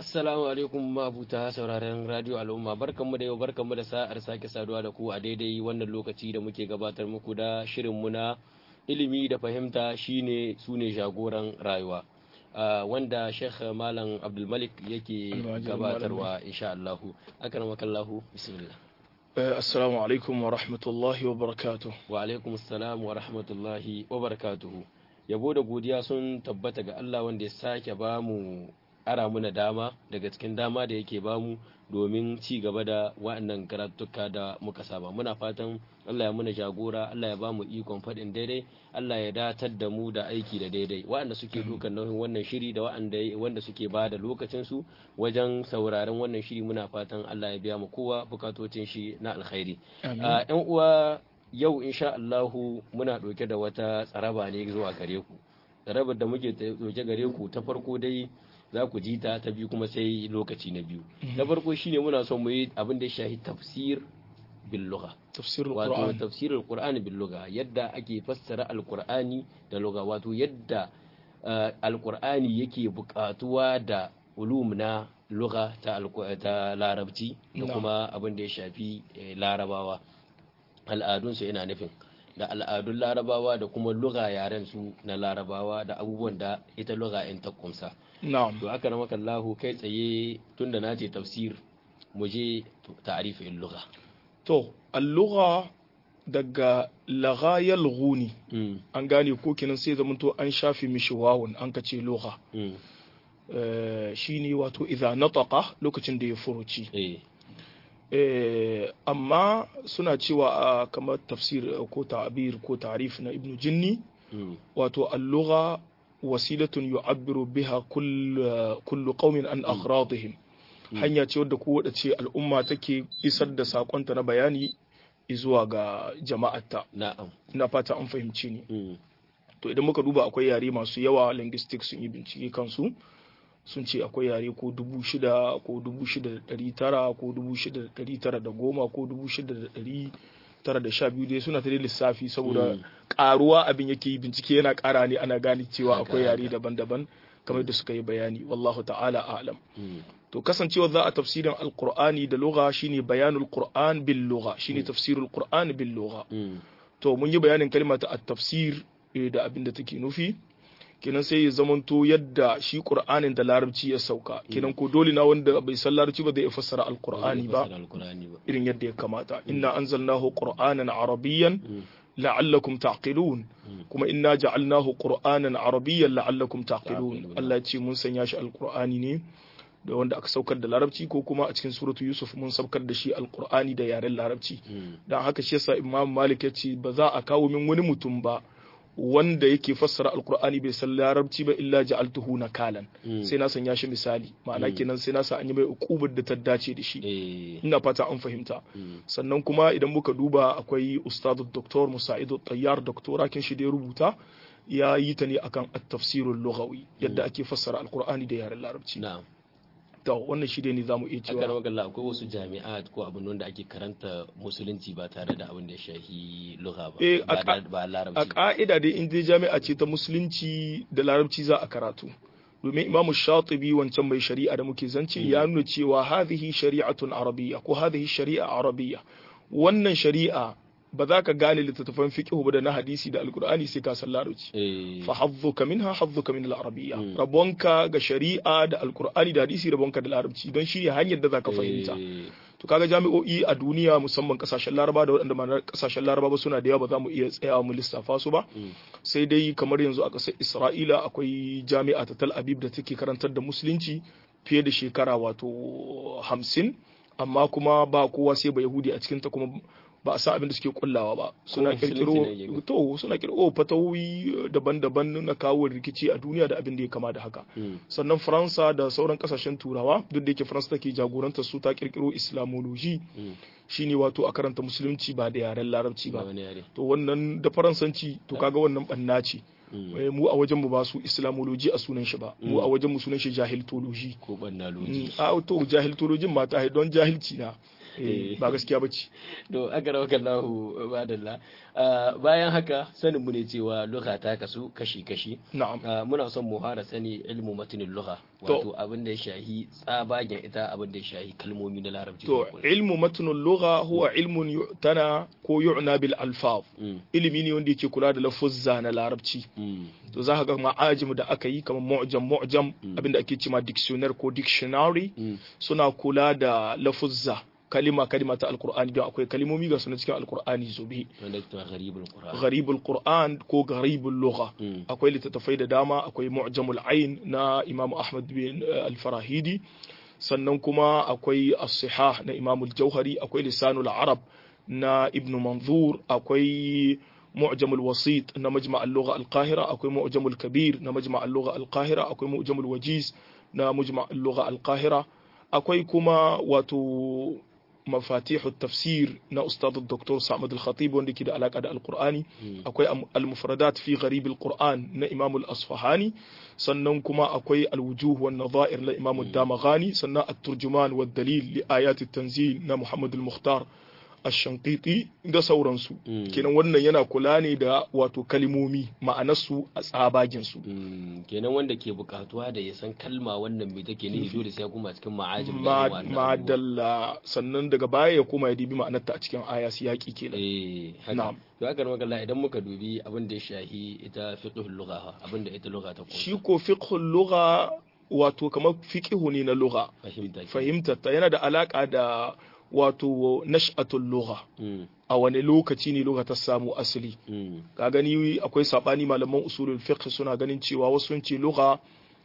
Assalamu alaikum mabuta sauraren radio al'umma barkanmu da yau barkanmu da sa'ar sake saduwa da ku a daidai wannan lokaci da muke gabatar muku da shirinmu na ilimi da fahimta shine sune jagoran rayuwa uh, wanda Sheikh Malam Abdulmalik yake gabatarwa insha Allah akramakallahu bismillah uh, assalamu alaikum wa rahmatullahi wa barakatuh wa alaikum assalam wa rahmatullahi wa barakatuh yabo da godiya sun tabbata ga Allah wanda ya sake bamu ara muna dama daga cikin dama da yake bamu domin ci gaba da wa'annan karatuka da muka saba muna fatan Allah ya muna jagora Allah ya bamu ikon faɗin daidai Allah ya datar da mu da aiki da daidai wa'anda suke dukan nauyin wannan shiri da wa'anda wanda suke ba da lokacin su wajen sauraron wannan shiri muna fatan Allah ya biya mu kowa bukatocin shi na alkhairi yan uwa yau insha Allahu muna ɗauke da wata tsaraba ne zuwa gare ku tsarabar da muke ɗauke gare ku ta farko dai za ku ji ta ta biyu kuma sai lokaci na biyu na farko shine muna son mu yi abin da ya shahi tafsir bil lugha tafsirul wato qur'an tafsirul qur'ani bil lugha yadda ake fassara alqur'ani da lugha wato yadda alqur'ani yake buƙatuwa da ulum na lugha ta ta larabci da kuma abin da ya shafi larabawa al'adunsu yana nufin da al'adun larabawa da kuma lugha yaren su na larabawa da abubuwan da ita lugha in ta kumsa na'am to aka ramaka Allahu kai tsaye tunda na ce tafsir mu je ta'rifin lugha to al-lugha daga lagha yalghuni an gane ko kenan sai zaman to an shafi mishi wawun an ka ce lugha shine wato idza nataqa lokacin da ya furuci amma suna cewa kamar tafsir ko ta'bir ko ta'rif na ibnu jinni wato al-lugha wasilatun yu'abbiru biha kullu qaumin an aghradihim hanya ce wadda ko ce al'umma take isar da sakonta na bayani zuwa ga jama'arta na'am ina fata an fahimci ni to idan muka duba akwai yare masu yawa linguistics sun yi bincike kansu sun ce akwai yare ko dubu shida ko dubu shida da ɗari tara ko dubu shida da ɗari tara da goma ko dubu shida da ɗari tara da sha biyu dai suna ta lissafi saboda karuwa abin yake yi bincike yana kara ne ana gane cewa akwai yare daban-daban kamar da suka yi bayani wallahu ta'ala a'lam to kasancewa za a tafsirin alqur'ani da lugha shine bayanul qur'an bil lugha shine tafsirul qur'an bil lugha to mun yi bayanin kalmar ta at-tafsir da abin da take nufi kenan sai ya zamanto yadda shi qur'anin da larabci ya sauka kenan ko dole na wanda bai san larabci ba zai iya fassara alqur'ani ba irin yadda ya kamata inna anzalnahu qur'anan arabiyyan la'allakum taqilun kuma inna ja'alnahu qur'anan arabiyyan la'allakum taqilun Allah ya ce mun sanya shi alqur'ani ne da wanda aka saukar da larabci ko kuma a cikin suratu yusuf mun saukar da shi alqur'ani da yaren larabci dan haka shi yasa imam malik ya ce ba za a kawo min wani mutum ba wanda yake fassara alkur'ani bai san larabci ba illa ja'altuhu nakalan sai na sanya shi misali ma'ana kenan sai na sa an yi mai ukubar da ta dace da shi ina fata an fahimta sannan kuma idan muka duba akwai ustadu doktor musa'idu tayyar doktora kin shi da ya rubuta ya yi ta ne akan at-tafsirul lughawi yadda ake fassara alkur'ani da yaren larabci to wannan shi ne zamu iya cewa akan magana akwai wasu jami'at ko abin wanda ake karanta musulunci ba tare da abin da ya shahi lugha ba ba larabci a ka'ida dai in dai jami'a ce ta musulunci da larabci za a karatu domin imamu shatibi wancan mai shari'a da muke zance ya nuna cewa hadhihi shari'atun arabiyya ko hadhihi shari'a arabiyya wannan shari'a ba za ka gane littattafan fiqh ba da na hadisi da alkur'ani sai ka san larabci fa hazzuka minha hazzuka min al-arabiyya rabonka ga shari'a da alkur'ani da hadisi rabonka da larabci don shi ne hanyar da zaka fahimta to kaga jami'o'i a duniya musamman kasashen laraba da waɗanda ma kasashen laraba ba suna da yawa ba za mu iya tsayawa mu lissafa su ba sai dai kamar yanzu a ƙasar isra'ila akwai jami'a ta tal abib da take karantar da musulunci fiye da shekara wato hamsin amma kuma ba kowa sai ba yahudi a cikinta kuma ba a san abin da suke kullawa ba suna kirkiro to suna kirkiro fatawoyi daban-daban na kawo rikici a duniya da abin da ya kama da haka sannan faransa da sauran kasashen turawa duk da yake faransa take jagorantar su ta kirkiro islamology shine wato a karanta musulunci ba da yaren larabci ba to wannan da faransanci to kaga wannan banna ce mu a wajen mu ba su islamology a sunan shi ba mu a wajen mu sunan shi jahiltology ko bannalogy a to jahiltologin mata don jahilci na ba gaskiya bace to aka rawa kallahu badalla bayan haka sanin mu ne cewa lugha ta kasu kashi kashi na'am muna son mu fara sani ilmu matinin lugha wato abin da ya shahi tsabagen ita abin da ya shahi kalmomi na larabci to ilmu matinin lugha huwa ilmun yu'tana ko yu'na bil alfaz ilimi ne wanda yake kula da lafuzza na larabci to za ka ga ma'ajim da aka yi kamar mu'jam mu'jam abinda ake cewa dictionary ko dictionary suna kula da lafuzza kalima kalima ta alkur'ani don akwai kalimomi ga suna cikin alkur'ani zobe gharibul qur'an ko gharibul lugha akwai littattafai da dama akwai mu'jamul ain na imamu ahmad bin al-farahidi sannan kuma akwai as-sihah na imamu al-jauhari akwai lisanul arab na ibn manzur akwai معجم الوسيط na مجمع اللغة القاهرة أكوي معجم الكبير na مجمع اللغة القاهرة أكوي معجم الوجيز na مجمع اللغة القاهرة أكوي كما واتو مفاتيح التفسير نا أستاذ الدكتور سعمد الخطيب وندي كده علاقة دا القرآني أكوي المفردات في غريب القرآن نا إمام الأصفهاني sannan kuma akwai alwujuh wan nadha'ir na Imam ad-Damaghani sannan at-turjuman wad dalil li ayat at-tanzil na Muhammad al-Mukhtar ashankiti da sauransu kenan wannan yana kula ne da wato kalimomi ma'anarsu a tsabaginsu kenan wanda ke bukatuwa da ya san kalma wannan mai take ne dole sai ya kuma cikin ma'ajin madalla sannan daga baya ya koma ya dibi ma'anarta a cikin aya yaki kenan eh haka to haka magana idan muka dubi abin da ya shahi ita fiqhul lugha abin da ita lugha ta kuma shi ko fiqhul lugha wato kamar fiqhu ne na lugha fahimta ta yana da alaka da wato nash'atul lugha a wani lokaci ne lugha ta samu asali ka gani akwai sabani malaman usulul fiqh suna ganin cewa wasu sun ce lugha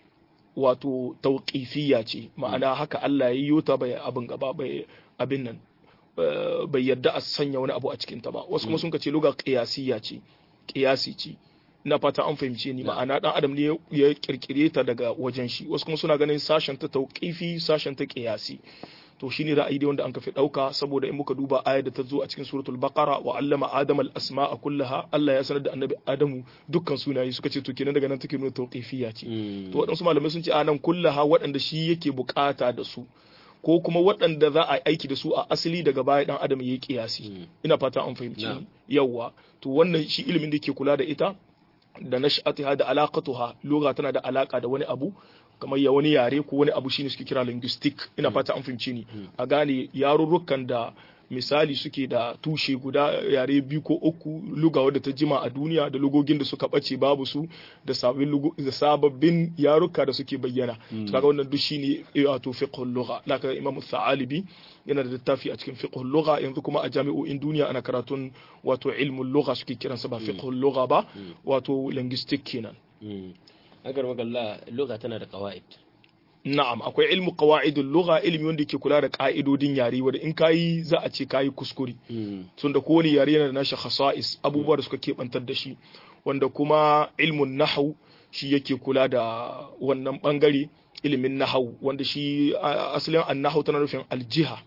wato tauqifiyya ce ma'ana haka Allah ya yi ta bai abin gaba bai abin nan bai yarda a sanya wani abu a cikin ta ba wasu kuma sun ce lugha qiyasiyya ce qiyasi ce ina fata an fahimce ni ma'ana dan adam ne ya kirkire ta daga wajen shi wasu kuma suna ganin sashen ta tauqifi sashen ta qiyasi to shine ra'ayi dai wanda an kafi dauka saboda in muka duba ayar da ta zo a cikin suratul baqara wa allama adam al asma'a kullaha Allah ya sanar da annabi adamu dukkan sunaye suka ce to kenan daga nan take nuna tawqifiyya ce to waɗansu malamai sun ce anan kullaha waɗanda shi yake bukata da su ko kuma waɗanda za a aiki da su a asali daga baya dan adam yayi kiyasi ina fata an fahimci yawa to wannan shi ilimin da ke kula da ita da nash'atiha da alaqatuha lugha tana da alaka da wani abu kamar ya wani yare ko wani abu shine suke kira linguistic ina fata an fahimci ni a gane yarurrukan da misali suke da tushe guda yare biyu ko uku luga wadda ta jima a duniya da lugogin da suka bace babu su da sababbin yaruka da suke bayyana kaga wannan duk shine wato fiqhul lugha laka imam Thalibi yana da littafi a cikin fiqhul lugha yanzu kuma a jami'o'in duniya ana karatun wato ilmul lugha suke kiransa ba fiqhul lugha ba wato linguistic kenan agar magalla lugha tana da qawaid na'am akwai ilmu qawaidul lugha ilmi wanda ke kula da ka'idodin yare wanda in kayi za a ce kayi kuskure tunda kowane yare yana da nashi khasa'is abubuwa da suka kebantar da shi wanda kuma ilmun nahwu shi yake kula da wannan bangare ilimin nahwu wanda shi asalin an-nahwu tana nufin aljiha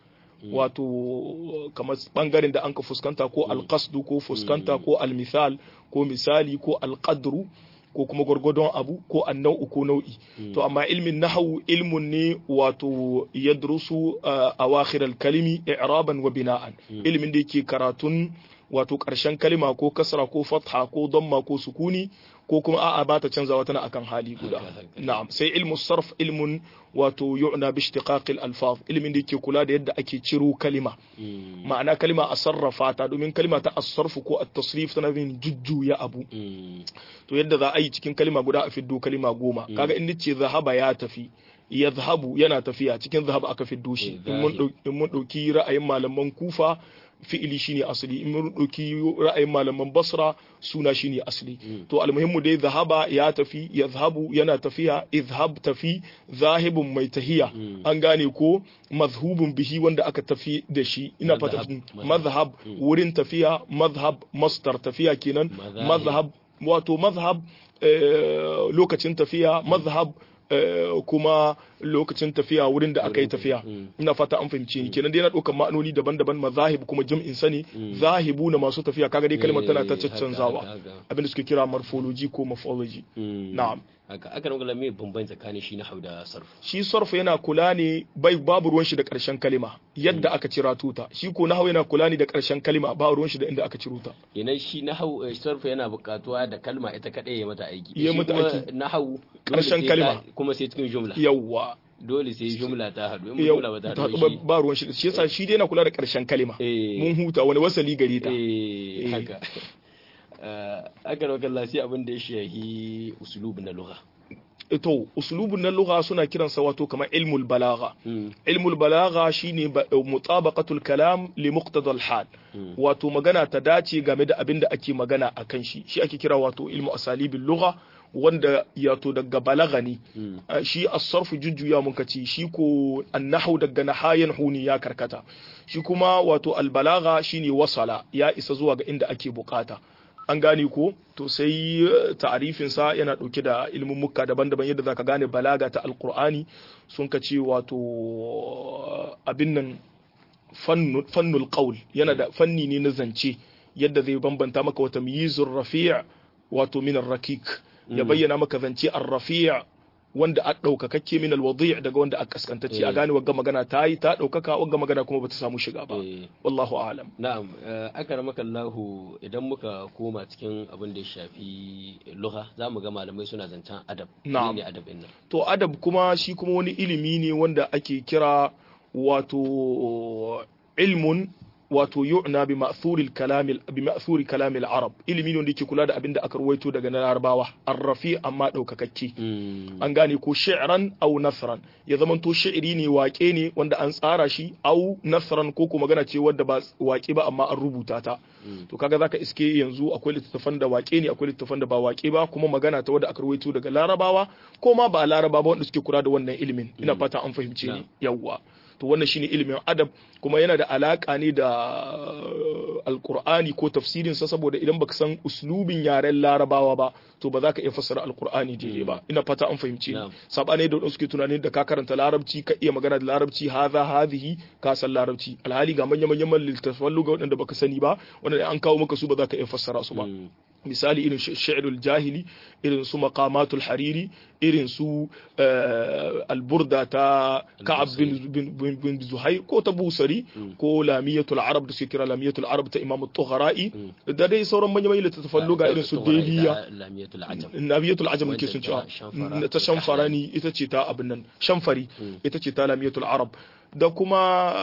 wato kamar bangaren da an ka fuskanta ko alqasdu ko fuskanta ko almithal ko misali ko alqadru ko kuma gwargwadon abu ko annau'u ko nau'i to amma ilmin nahawu ilmun ne wato yadrusu awakhir al-kalimi i'raban wa bina'an ilmin da yake karatun wato karshen kalima ko kasra ko fatha ko damma ko sukuni ko kuma a'a ba ta canzawa tana akan hali guda na'am sai ilmu sarf ilmun wato yu'na bi ishtiqaq al-alfaz ilmin da yake kula da yadda ake ciro kalima ma'ana kalima a sarrafa ta domin kalima ta as-sarf ko at-tasrif tana bin jujjuya abu to yadda za a yi cikin kalima guda a fiddo kalima goma kaga in nace zahaba ya tafi yadhhabu yana tafiya cikin zahaba aka fiddo shi in mun dauki ra'ayin malaman kufa fi'ili shine asali in mun dauki ra'ayin malaman basra suna shine asali to almuhimmu dai zahaba ya tafi yadhhabu yana tafiya idhhab tafi zahibun mai tahiya an gane ko mazhubun bihi wanda aka tafi da shi ina fata mazhab wurin tafiya mazhab mastar tafiya kenan mazhab wato mazhab lokacin tafiya mazhab kuma lokacin tafiya wurin da aka yi tafiya ina fata an fahimce ni kenan dai na ɗaukar ma'anoni daban-daban mazahib kuma jam'in sani zahibu na masu tafiya kaga dai kalmar tana ta caccanzawa abinda suke kira morphology ko morphology na'am haka aka nan me bambanci tsakanin shi nahau da sarf shi sarf yana kula ne bai babu ruwan shi da karshen kalima yadda aka cira tuta shi ko nahau yana kula ne da karshen kalima ba ruwan shi da inda aka ciro ta idan shi nahau sarf yana buƙatuwa da kalma ita kadai ya mata aiki Ya Shi mata kuma aiki. nahau Ƙarshen dole sai kalma. ka- kuma sai cikin jumla yawwa dole sai jumla ta haɗu in Yau, jumla ba ta ta haɗu haɗu ba- shi ba ruwan shi shi yasa shi dai yana kula da karshen kalima eh mun huta wani wasali gare ta eh Eh. haka Eh, aka nan kalla sai abin da ya shahi usulub na lugha to uslubun na lugha suna kiransa wato kamar ilmul balagha Mm, ilmul balagha shine ba- mutabaqatul kalam li muqtadal hal mm, wato magana ta dace game da abin da ake magana akan shi shi ake kira wato ilmu asalibin lugha wanda yato daga balagha ne mm, Uh, shi as-sarfu jujjuya mun kace shi ko an-nahwu daga nahayan huni ya karkata shi kuma wato al-balagha shine wasala ya isa zuwa ga inda ake bukata an gane ko to sai uh, ta'arifin sa yana dauke da ilmin mukka daban-daban yadda zaka gane balaga ta al-qur'ani sun kace wato uh, abin nan fannu- fannul qaul yana da fanni ne na zance yadda zai bambanta maka wata miyizur rafi' wato min ar-rakik ya Mm. bayyana maka zance ar-rafi' wanda a ɗaukakakke min al-wadi' daga wanda a kaskantacce a Eh. gane wagga magana ta yi ta ɗaukaka wagga magana kuma bata samu shiga ba eh. wallahu a'lam Na'am, eh, aka ramaka Allahu idan muka koma cikin abin da ya shafi lugha za mu ga malamai suna zancen adab. Na'am. Ne adab ɗin nan. to adab kuma shi kuma wani ilimi ne wanda ake kira wato ilmun wato yu'na bi ma'thuril kalamil bi ma'thuri kalamil arab ilimi ne wanda yake kula da abin da aka ruwaito daga na larabawa arrafi amma ɗaukakakke Mm, an gane ko shi'ran au nasran ya zama to shi'iri ne waƙe ne wanda an tsara shi au nasran ko ko magana ce wadda ba waƙe ba amma an rubuta ta mm, to kaga zaka iske yanzu akwai littattafan da waƙe ne akwai littattafan da ba waƙe ba kuma magana ta wadda aka rawaito daga larabawa ko ma ba laraba ba wanda suke kula da wannan ilimin ina Mm. fata an fahimce ni Na'am. yawwa to wannan shine ilimin adab kuma yana da alaka ne da alqur'ani ko tafsirin sa saboda idan baka san uslubin yaren larabawa ba to ba za ka iya fassara alqur'ani daidai ba ina fata an fahimce ni Na'am. sabane da wadanda suke tunanin da ka karanta larabci ka iya magana da larabci hadha hadhihi ka san larabci alhali ga manyan manyan littattafan lugha wadanda baka sani ba wanda an kawo maka su ba za ka iya fassara su ba mm, misali irin sh- shi'rul jahili irin su maqamatul hariri irin su eh, alburda ta ka'ab bin, bin, bin, bin zuhair ko ta busari Mm. ko lamiyatul arab da suke kira lamiyatul arab ta imam tughra'i Mm. da dai sauran manyan manyan littattafan lugha irin su Tughra ita deliya Lamiyatul ajam. nabiyatul ajam Wanda nake sun cewa ta Shamfara na ta ko shamfarani ita ce ta abin nan shamfari Mm. ita ce ta lamiyatul arab da kuma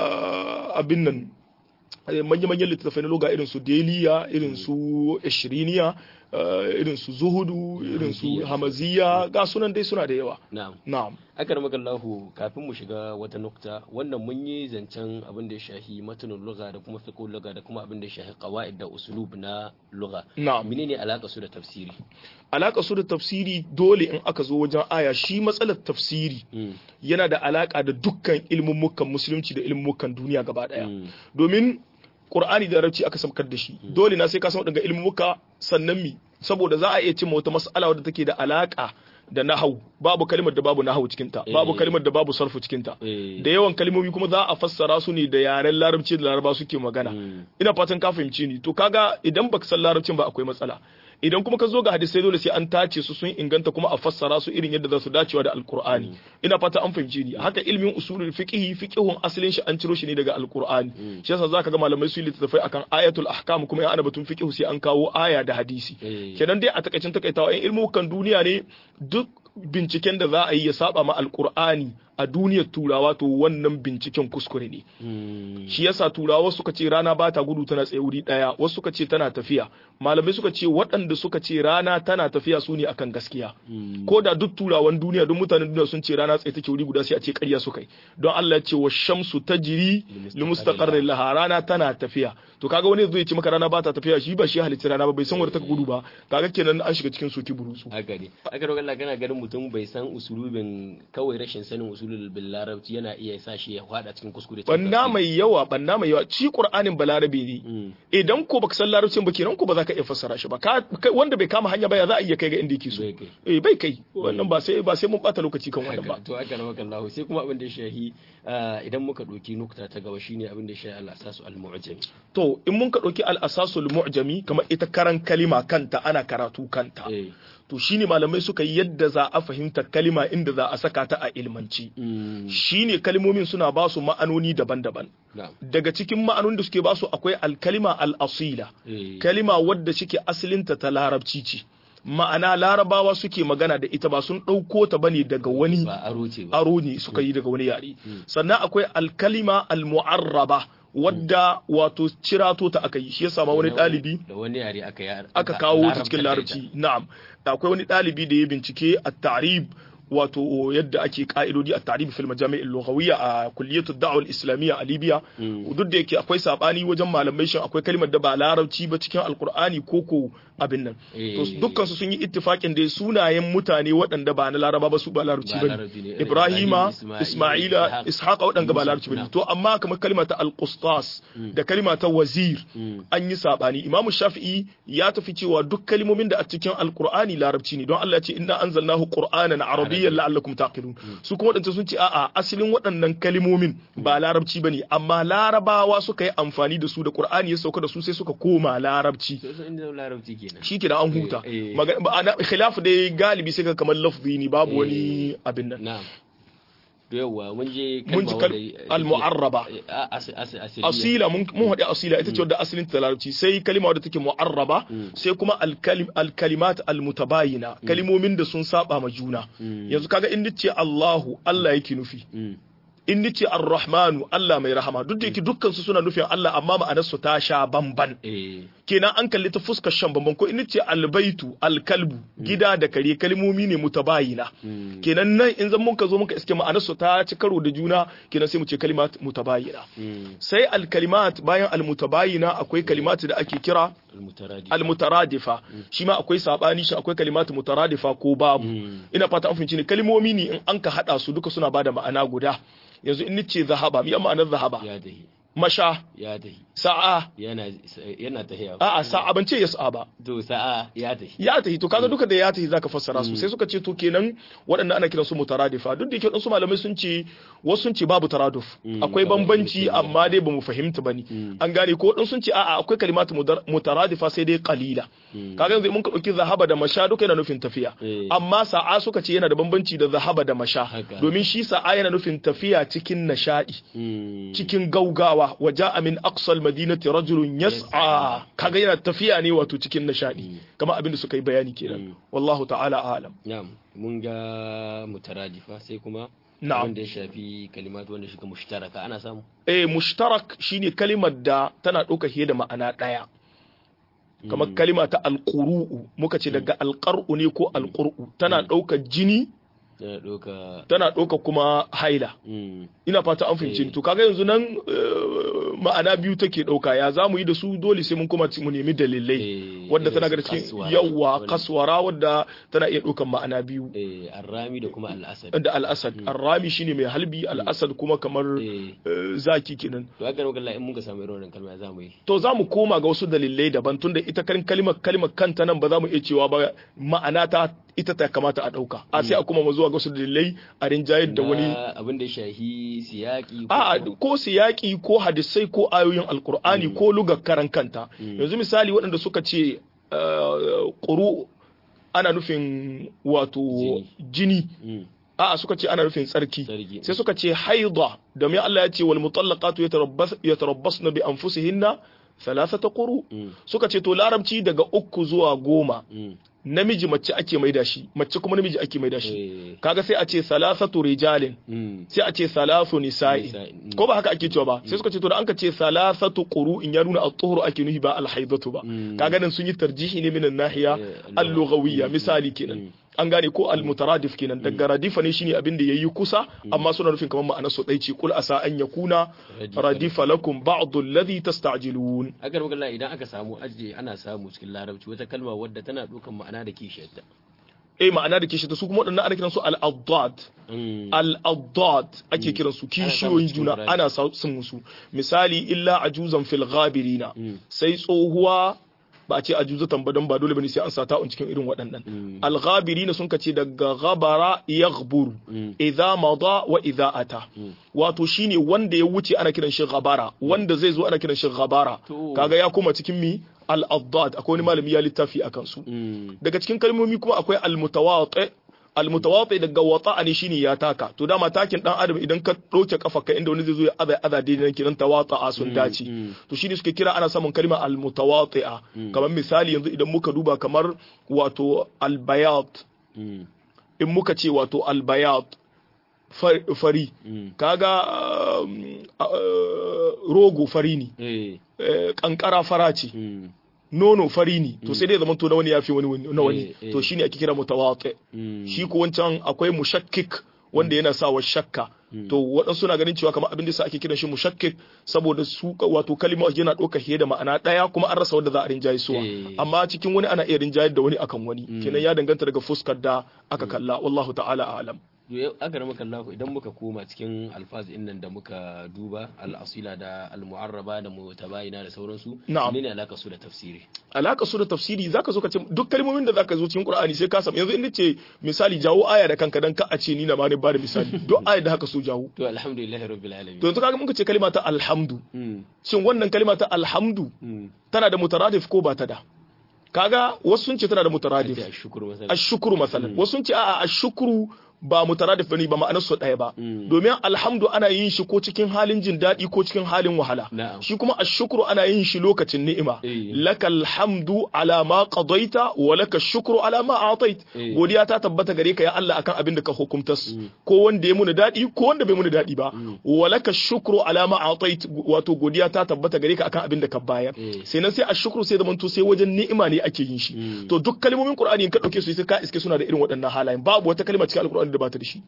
ah, abin nan eh, manya-manyan littattafai na loga irin su deliya irin su ishiriniya eh, irin su zuhudu irin su Hamaziya. hamaziya ga sunan dai suna da yawa Na'am. na'am Aka ramaka Allahu kafin mu shiga wata nukta wannan mun yi zancen abin da ya shahi matanin lugha da kuma fiqhul lugha da kuma abin da ya shahi qawaid da usulub na lugha. na'am Menene alaka su da tafsiri? alaka su da tafsiri dole in aka zo wajen aya shi matsalar tafsiri Mm, yana da alaka da dukkan ilmummukan musulunci da ilmummukan duniya gaba daya mm, domin Qur'ani da Larabci aka samkar da shi dole na sai ka san daga ilmuka sannan mi saboda za a iya cimma wata mas'ala wadda take da alaka da nahau babu kalimar da babu nahau cikin ta babu Eh. kalimar da babu sarfu cikin ta eh, da yawan kalmomi kuma za a fassara su ne da yaren larabci da laraba suke magana mm, ina fatan ka fahimci ni to kaga idan baka san larabcin ba akwai matsala idan kuma ka zo ga hadisai dole sai an tace su sun inganta kuma a fassara su irin yadda za su dacewa da alkur'ani ina fata an fahimci ni haka ilmin usulul fiqhi fiqhun asalin shi an ciro shi ne daga alkur'ani shi yasa zaka ga malamai su yi littattafai akan ayatul ahkam kuma in ana batun fiqhu sai an kawo aya da hadisi eh, kenan dai a takaicin takaitawa in ilmukan duniya ne duk binciken da za a yi ya saba ma alkur'ani a duniyar turawa to wannan binciken kuskure ne mm, shi yasa turawa suka ce rana ba ta gudu tana tsaye wuri daya wasu suka ce tana tafiya malamai suka ce waɗanda suka ce rana tana tafiya su ne akan gaskiya mm, ko da duk turawan duniya duk mutanen duniya sun ce rana tsaye take wuri guda sai a ce ƙarya suka yi don Allah ya ce wa shamsu tajri li mustaqarrin laha rana tana tafiya to kaga wani zai ce maka rana ba ta tafiya shi ba shi halitta rana ba bai san wanda ta gudu ba kaga kenan an shiga cikin soki burutsu haka ne aka roƙa Allah kana ganin mutum bai san usulubin kawai rashin sanin usulul bil larabci yana iya sa shi ya fada cikin kuskure cikin banna tafsiri. mai yawa banna mai yawa ci qur'anin balarabe ne Mm, idan ko baka san larabcin ba kenan ko ba za ka iya fassara shi ba ka kai- wanda bai kama hanya ba ya za a iya kai ga inda yake so bai kai. eh bai kai wannan ba sai ba sai mun bata lokaci kan wannan ba haka to aka ramaka Allah sai kuma abin da ya shahi ah, idan muka ɗauki nukta ta gaba shine abin da ya shahi al-asasu al-mu'jam to in mun ka dauki al-asasul mu'jami kamar ita karan kalima kanta ana karatu kanta eh to to shine malamai suka yi yadda za a fahimta kalima inda za a saka ta a ilmanci Mm. shine kalmomin suna ba su ma'anoni daban-daban na'am daga cikin ma'anonin da suke ba su akwai alkalima al-asila eh kalima wadda shike asalinta ta larabci ce ma'ana larabawa suke magana da ita ba sun ɗauko ta bane daga wani ba aro ce ba aro ne suka yi daga wani yare sannan akwai alkalima almu'arraba wadda wato cirato ta aka yi shi yasa ma wani Da ɗalibi da wani yare aka ya aka kawo ta cikin larabci na'am akwai wani ɗalibi da ya bincike a tarib wato yadda ake ka'idodi a tarib fil majami'il lughawiyya a kulliyatu da'wa islamiyya a Libya duk da yake akwai sabani wajen malamai shin akwai kalmar da ba larabci ba cikin alkur'ani ko ko abin nan to Eh. dukkan su sun yi ittifakin da sunayen mutane waɗanda ba na laraba ba su ba larabci Ba bane larabci ne. Ibrahima Ibrahim, Isma'ila Ishaq, Ishaqa waɗanda ba Yusuf, larabci bane na'am. to amma kamar kalma ta al-qustas da kalma ta wazir Mm. an yi sabani imamu shafi'i ya tafi cewa duk kalmomin da a cikin alkur'ani larabci ne don Allah ya ce inna anzalnahu qur'anan arabiyyan la'allakum taqilun su kuma wadanda sun ce a'a asalin waɗannan kalmomin ba larabci bane amma larabawa suka yi amfani da su da qur'ani ya sauka da su sai suka koma larabci sai sun inda larabci kenan shi kenan an huta Eh, eh. Maga- ba- ana- khilafu dai galibi sai ka kamar lafzi ne babu wani abin nan na'am to yawa mun je mun ji kalma kal- wadda- al-mu'arraba Eh, a- as- as- asiriya. asila mun mun haɗe asila ita ce wadda asalin ta larabci sai kalima wadda take mu'arraba sai kuma alkalim alkalimat almutabayina kalimomin da sun saba ma juna yanzu kaga in nace Allahu Allah yake nufi Mm. in nace Ar-Rahmanu Allah mai rahama duk da yake dukkan su suna nufin Allah amma ma'anar su ta sha bamban eh kenan an kalli ta fuskar shan bamban ko in nace albaitu alkalbu gida da kare kalmomi ne mutabayina Mm. kenan nan in zan muka zo muka iske ma'anar su ta ci karo da juna kenan sai mu ce kalimat mutabayina Mm. sai alkalimat bayan almutabayina akwai kalimat da ake kira almutaradi almutaradifa shi ma akwai sabani shi akwai kalimat mutaradifa ko babu Mm. ina fata an fahimci ne kalmomi ne in an ka hada su duka suna bada ma'ana guda yanzu in nace zahaba mi ma'anar zahaba ya dahi masha ya dahi sa'a yana yana tahiya a'a sa'a ban ce yas'a ba to sa'a ya tahi ya tahi to kaga duka da ya tahi zaka fassara su sai suka ce to kenan waɗannan ana kiransu mutaradifa duk da yake waɗansu malamai sun ce wasu sun ce babu taraduf Mm, akwai kamar bambanci Ibn amma dai bamu fahimta bane Mm. an gane ko waɗansu sun ce a'a akwai kalimatu mudar- mutaradifa sai dai qalila Mm. kaga yanzu mun ka dauki zahaba da masha duka yana nufin tafiya Eh. amma sa'a suka ce yana da bambanci da zahaba da masha Haka. domin shi sa'a yana nufin tafiya cikin nashadi Mm. cikin gaugawa waja min aqsal madinati rajulun yas'a kaga yana tafiya ne wato cikin nishadi kamar abin da suka yi bayani kenan wallahu ta'ala alam na'am mun ga mutaradifa sai kuma Na'am. wanda ya shafi kalimatu wanda shiga mushtaraka ana samu eh mushtarak shine kalimar da tana ɗauka fiye da ma'ana ɗaya kamar kalima ta alƙuru'u muka ce daga alƙar'u ne ko alƙur'u tana ɗaukar jini yana ɗauka tana ɗauka kuma haila Mm. ina fata an fahimci ni. to kaga yanzu nan eh, ma'ana biyu take ɗauka ya za mu yi da su dole sai mun kuma ci- mu nemi dalilai Eh, wadda irin tana su ga cikin kaswara, yawa wani- kaswara wadda tana iya ɗaukan ma'ana biyu eh arrami da kuma al'asad da al'asad arrami shine mai halbi al'asad kuma kamar eh eh, zaki kenan to haka nan in mun ga samu irin wannan kalma za mu yi to za mu koma ga wasu dalilai daban tunda ita kan kalimar kalimar kanta nan ba za mu iya cewa ba ma'ana ta ita ta kamata a ɗauka a sai a kuma mu zuwa ga wasu dalilai a rinjayar da wani Na abin da ya shahi siyaki ko- a'a ko siyaki ko hadisai ko ayoyin alkur'ani ko lugar karan kanta yanzu misali waɗanda suka ce eh, ƙuru ana nufin wato Jini. jini Mm. a'a suka ce ana nufin tsarki Tsarki. sai suka ce haida domin Allah ya ce wal mutallaqatu yatarabbas yatarabbasna bi anfusihinna thalathata quru Mm. suka ce to larabci daga uku zuwa goma Mm. namiji mace ake maida shi mace kuma namiji ake maida shi Eh. kaga sai a ce salasatu rijalin Mm. sai a ce salasu nisa'i Nisa'i, mm. ko ba haka ake cewa ba sai suka ce to da an ka ce salasatu in ya nuna at-tuhur ake nuhi ba al-haidatu ba Mm. kaga nan sun yi tarjihi ne minan nahiya Eh, al-lughawiyya Mm. misali kenan Mm. an gane ko al-mutaradif kenan daga radifa ne shine abin da yayi kusa amma suna nufin kamar ma'anar su dai ce kul asa an yakuna Radifa radifa lakum ba'd alladhi tasta'jilun haka nan magana idan aka samu ajiye ana samu cikin larabci wata kalma wadda tana ɗaukan ma'ana da kishiyarta eh ma'ana da kishi ta su kuma waɗannan ana kiransu al-addad Mm. al-addad ake kiransu kishiyoyin cikin juna Qur'ani. ana sun musu misali illa ajuzan fil ghabirina Mm. sai tsohuwa ba a ce ajuzatan ba don ba dole bane sai an sa ta'un cikin irin waɗannan Mm. al-ghabirina sun kace daga ghabara yaghburu Mm. idza mada wa idza ata Mm. wato shine wanda ya wuce ana kiran shi ghabara wanda zai zo ana kiran shi ghabara To. kaga ya koma cikin mi al-addad akwai wani malami ya littafi akan su Mm. daga cikin kalmomi kuma akwai al-mutawati al-mutawati daga wata'a ne shine ya taka to dama takin dan adam idan ka dauke kafarka inda wani zai zo ya aza aza daidai nan kiran tawata'a sun dace mm. to shine suke kira ana samun kalma al-mutawati'a kamar misali yanzu idan muka duba kamar wato al-bayat Mm. in muka ce wato al-bayat far- fari Mm. kaga um, uh, rogo fari ne Eh. eh, kankara fara ce Mm. nono fari ne to sai dai zaman to na wani yafi wani wani- na wani Eh, eh. to shine ake kira mutawati Mm. shi ko wancan akwai mushakkik wanda yana sawa shakka to waɗansu na ganin cewa kamar abin da sa ake kiran shi mushakkik saboda su wato kalma yana ɗauka fiye da ma'ana ɗaya kuma an rasa wanda za a rinjaye suwa Eh. amma cikin wani ana iya rinjayar da wani akan wani kenan ya danganta daga fuskar da aka kalla wallahu ta'ala a'lam To yau aka rama kallahu idan muka koma cikin alfaz din nan da muka duba al-asila da al-mu'arraba da mutabayina da sauransu Na'am. menene alaka su da tafsiri alaka su da tafsiri zaka zo ka ce duk kalmomin da zaka zo cikin Qur'ani sai ka samu yanzu in ce misali jawo aya da kanka dan ka a ce ni na ma ne ba da misali duk aya da haka so jawo to alhamdulillahi rabbil alamin to yanzu kaga muka ce kalma ta alhamdu Mm. shin wannan kalma ta alhamdu Mm. tana da mutaradif ko ba ta da kaga wasu sun ce tana da mutaradif Ake ashkuru masalan ashukuru masalan wasu sun ce a'a ashukuru ba mutaradif bane ba ma'anar su ɗaya ba Mm. domin alhamdu ana yin shi ko cikin halin jin daɗi ko cikin halin wahala Na'am. shi kuma ashukuru ana yin shi lokacin ni'ima Eh. lakal hamdu ala ma qadaita wa laka shukru ala ma atait Eh. godiya ta tabbata gare ka ya Allah akan abin da ka hukumtas ko wanda ya muni daɗi ko wanda bai muni daɗi ba wa laka shukru ala ma atait wato godiya ta tabbata gare ka akan abin da ka bayar Eh. sai nan sai ashukru sai zamanto sai wajen ni'ima ne ake yin shi Mm. to duk kalmomin qur'ani in ka dauke su sai ka iske suna da irin waɗannan halayen babu wata kalma cikin alqur'ani da ba ta da shi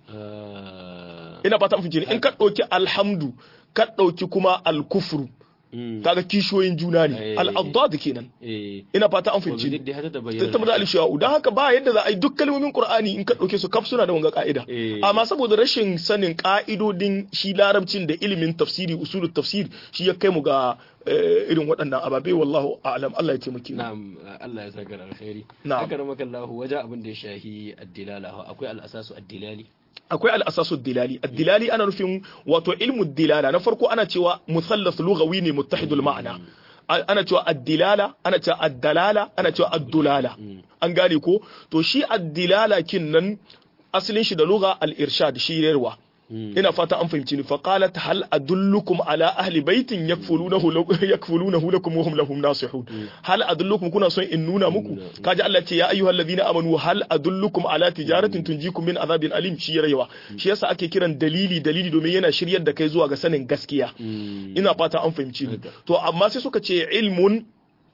Ah. ina fata mun in ka dauki alhamdu ka dauki kuma alkufru Mm. kaga kishoyin juna ne Eh. al-addad kenan Eh. ina fata an Wa fahimci ni bidda hata ta bayyana tattauna da al-shawa'u dan haka ba yadda za a yi duk kalmomin qur'ani in ka dauke su kaf suna da wanga ka'ida Eh. amma saboda rashin sanin ka'idodin shi larabcin da ilimin tafsiri usulul tafsir shi ya kai mu ga eh, irin waɗannan ababe wallahu a'lam Allah ya taimake mu Na'am Allah ya saka da alkhairi Na'am. aka rama kallahu wajen abin da ya shahi addilala akwai al-asasu addilali akwai al'asasu dilali addilali ana nufin wato ilmu dilala na farko ana cewa musallas lughawi ne muttahidul ma'ana A- ana cewa addilala ana cewa addalala ana cewa addulala an gane ko to shi addilala kin nan asalin shi da lugha al-irshad shirarwa ina fata an fahimci ni fa qalat hal adullukum ala ahli baitin yakfulunahu law- yakfulunahu lakum wa hum lahum nasihun hal adullukum kuna son in nuna muku kaji Allah ce ya ayyuhal ladina amanu hal adullukum ala tijaratin tunjikum min azabin alim shi yarewa shi yasa ake kiran dalili dalili domin yana shiryar da kai zuwa ga sanin gaskiya ina fata an fahimci ni to amma sai suka ce ilmun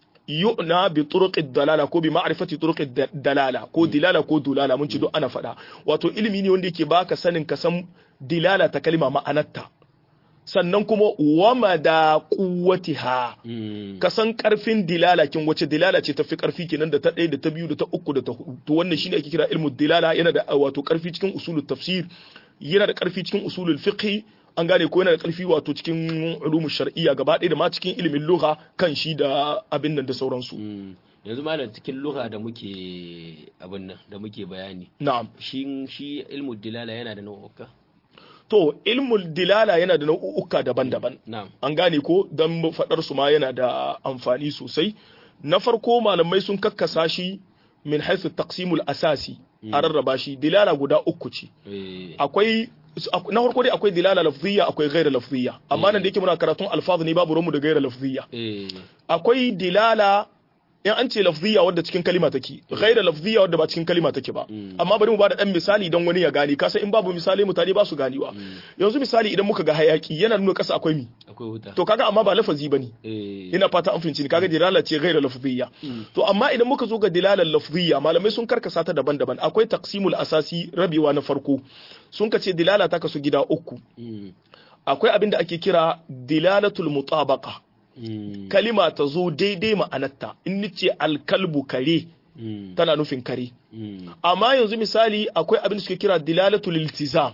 yu'na bi turuqid dalala ko bi ma'rifati turuqid da- dalala ko dilala ko dulala mun ci duk ana faɗa wato ilimi ne wanda yake baka sanin ka san dilala ta kalma ma'anarta sannan kuma wama da quwwatiha ka san karfin dilala kin wace dilala ce tafi karfi kenan da ta ɗaya da ta biyu da ta uku da ta hudu to wannan shine ake kira ilmu dilala yana da wato karfi cikin usulul tafsir yana da karfi cikin usulul fiqh an gane ko yana da karfi wato cikin ulumu shar'iyya gaba ɗaya da ma cikin ilimin lugha kan shi da abin nan da sauransu yanzu malam cikin lugha da muke abin nan da muke bayani na'am shi shi ilmu dilala yana da nau'uka to ilmul dilala yana da nau'uka daban-daban na'am an gane ko don faɗar su ma yana da amfani sosai na farko malamai sun kakkasa shi min haisu taqsimul asasi a rarraba shi dilala guda uku ce eh akwai na farko dai akwai dilala lafziyya akwai gaira lafziyya amma nan da yake muna karatun alfaz ne babu rumu da gaira lafziyya eh akwai dilala in an ce lafziyya wadda cikin kalima take gaira lafziyya wadda ba cikin kalima take ba amma bari mu bada dan misali don wani ya gane kasa in babu misali mutane ba su ganewa yanzu misali idan muka ga hayaki yana nuna kasa akwai mi akwai wuta to kaga amma ba lafazi bane eh ina fata an fahimci ni kaga dilala ce gaira lafziyya to amma idan muka zo ga dilalar lafziyya malamai sun karkasa ta daban-daban akwai taqsimul asasi rabewa na farko sun kace dilala ta kasu gida uku mm, akwai abin da ake kira dilalatul mutabaqa mm, kalima ta zo daidai ma'anarta in nace alkalbu kare mm, tana nufin kare mm, amma yanzu misali akwai abin da suke kira dilalatul iltizam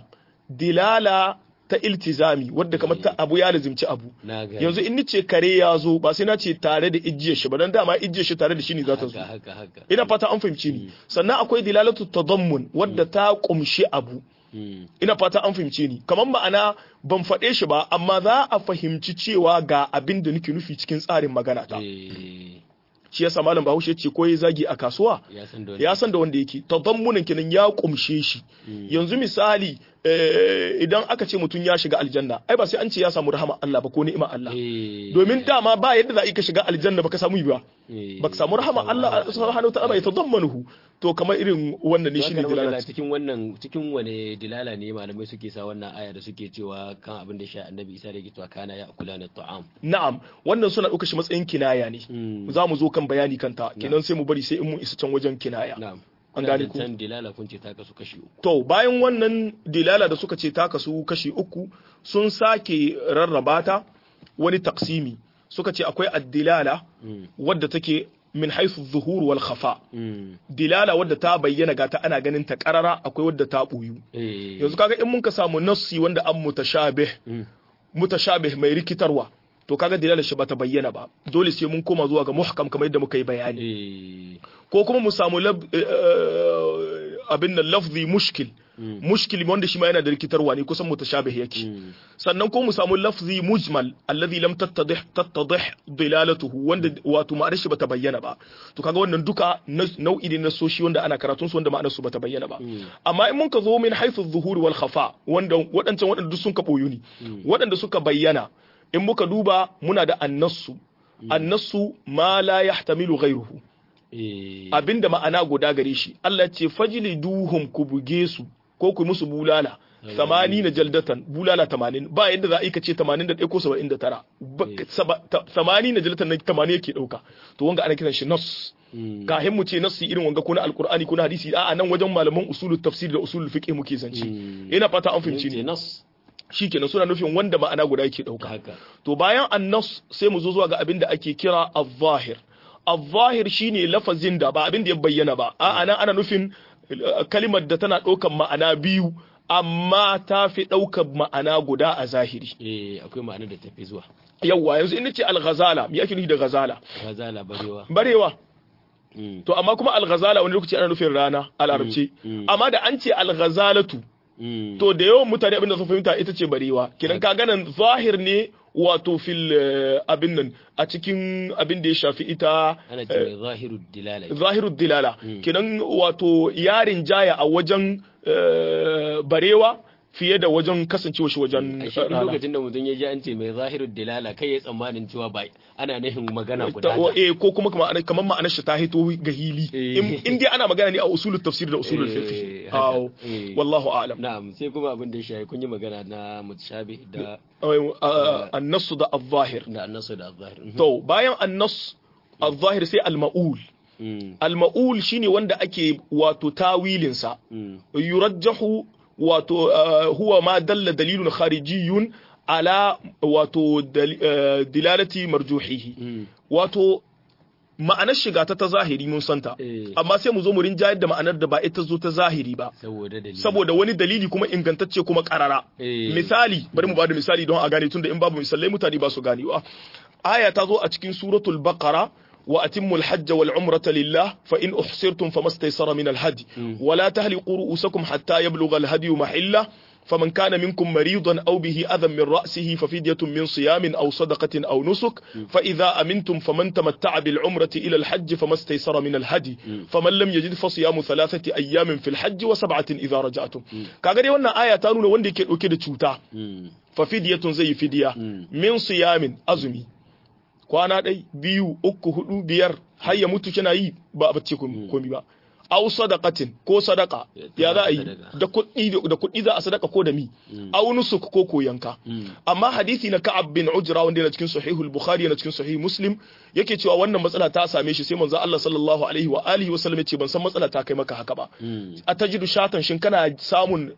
dilala ta iltizami wadda kamar ta abu ya lazimci abu na gani yanzu in nace kare ya zo ba sai na ce tare da ijiyar shi ba dan dama ijiyar shi tare da shi ne za ta zo haka haka haka ina fata an fahimci ni sannan akwai dilalatu tadammun wadda ta kumshi abu mm, ina fata an fahimce ni kamar ma'ana ban faɗe shi ba amma za a fahimci cewa ga abin da nake nufi cikin tsarin magana ta eh shi yasa malam Bahaushe ce ko ya zagi a kasuwa ya san da ya san da wanda yake tadammunin kenan ya kumshe shi yanzu misali idan aka ce mutum ya shiga aljanna ai ba sai an ce ya samu rahama Allah ba ko ni'ima Allah domin dama ba yadda za ka shiga aljanna baka samu ba baka samu rahama Allah subhanahu ta'ala ya tadammanuhu to kamar irin wannan ne shine dilala cikin wannan cikin wane dilala ne malamai suke sa wannan aya da suke cewa kan abin da sha annabi Isa da yake cewa kana ya akula na ta'am na'am wannan suna ɗauka shi matsayin kinaya ne za mu zo kan bayani kanta kenan sai mu bari sai in mun isa can wajen kinaya na'am an gane ku can dilala kun ce ta kasu kashi uku to bayan wannan dilala da suka ce ta kasu kashi uku sun sake rarraba ta wani taksimi suka ce akwai addilala wadda take min haisu zuhur wal khafa dilala wadda ta bayyana ga ta ana ganin ta karara akwai wadda ta buyu yanzu kaga in mun ka samu nassi wanda an mutashabih mutashabih mai rikitarwa to kaga dilala shi bata bayyana ba dole sai mun koma zuwa ga muhkam kamar yadda muka yi bayani ko kuma mu samu abin nan lafzi mushkil mushkil wanda shi ma yana da rikitarwa ne kusan mutashabih yake sannan ko mu samu lafzi mujmal alladhi lam tattadih tattadih dilalatuhu wanda wato ma'anar shi bata bayyana ba to kaga wannan duka nau'i ne na soshi wanda ana karatun su wanda ma'anar su bata bayyana ba amma in mun ka zo min haythu zuhuri wal khafa wanda wadancan wadanda duk sun ka boyu ne wadanda suka bayyana in muka duba muna da annasu annasu ma la yahtamilu ghayruhu abinda ma'ana guda gare shi Allah ce fajili duhum ku buge su ko ku musu bulala samani na jaldatan bulala tamanin ba yadda za a yi ka ce tamanin da ɗaya ko saba'in da tara samani na jaldatan na tamanin yake ɗauka to wanga ana kiran shi nas kahin mu ce nassi irin wanga ko na alkur'ani ko na hadisi a nan wajen malaman usulul tafsir da usulul fiqh muke zance ina fata an fahimci ne shikenan suna nufin wanda ma'ana guda yake ɗauka to bayan annas sai mu zo zuwa ga abin da ake kira al-zahir al-zahir shine lafazin da ba abin da ya bayyana ba a ana ana nufin kalimar da tana ɗaukan ma'ana biyu amma ta fi ɗaukar ma'ana guda a zahiri eh akwai ma'ana da tafi zuwa yawwa yanzu in ce al-ghazala me ake nufi da ghazala ghazala barewa barewa to amma kuma al-ghazala wani lokaci ana nufin rana a larabci amma da an ce al-ghazalatu to da yawan mutane abin da sun fahimta ita ce barewa kidan ka ganin zahir ne wato fil abin nan a cikin abin da ya shafi ita ana ce mai zahirud dilala zahirud dilala kidan wato yarin jaya a wajen barewa fiye da wajen kasancewa shi wajen a shi lokacin da mutum ya ji an ce mai zahirud dilala kai ya tsammanin cewa ba ana nufin magana guda eh ko kuma kamar ma'anar shi ta hito ga hili in dai ana magana ne a usulul tafsir da usulul fiqh aw wallahu a'lam na'am sai kuma abin da ya shafi kun yi magana na mutashabih da annasu da al-zahir da annasu da al-zahir to bayan annas al-zahir sai al-ma'ul al-ma'ul shine wanda ake wato tawilinsa yurajjahu wato huwa ma dalla dalilun kharijiyun ala wato dilalati marjuhihi wato ma'anar shiga ta ta zahiri mun santa amma sai mu zo mu rinjayar da ma'anar da ba ita zo ta zahiri ba saboda wani dalili kuma ingantacce kuma karara misali bari mu bada misali don a gane tunda in babu misalai mutane ba su ganewa aya ta zo a cikin suratul baqara وأتموا الحج والعمرة لله فإن أحصرتم فما استيسر من الهدي ولا تهلقوا رؤوسكم حتى يبلغ الهدي محله فمن كان منكم مريضا أو به أذى من رأسه ففدية من صيام أو صدقة أو نسك فإذا أمنتم فمن تمتع بالعمرة إلى الحج فما استيسر من الهدي فمن لم يجد فصيام ثلاثة أيام في الحج وسبعة إذا رجعتم كاغري وانا آية تانون وندي كده تشوتا ففدية زي فدية من صيام أزمي kwana ɗai biyu uku hudu biyar har ya mutu kina yi ba a bacci komi ba au sadaqatin ko sadaka ya za a yi da kuɗi da kuɗi za a sadaka ko da mi au nusuk ko ko yanka amma hadisi na Ka'ab bin Ujra wanda yana cikin sahihul Bukhari yana cikin sahih Muslim yake cewa wannan matsala ta same shi sai manzo Allah sallallahu alaihi wa alihi wa sallam yace ban san matsala ta kai maka haka ba a tajidu shatan shin kana samun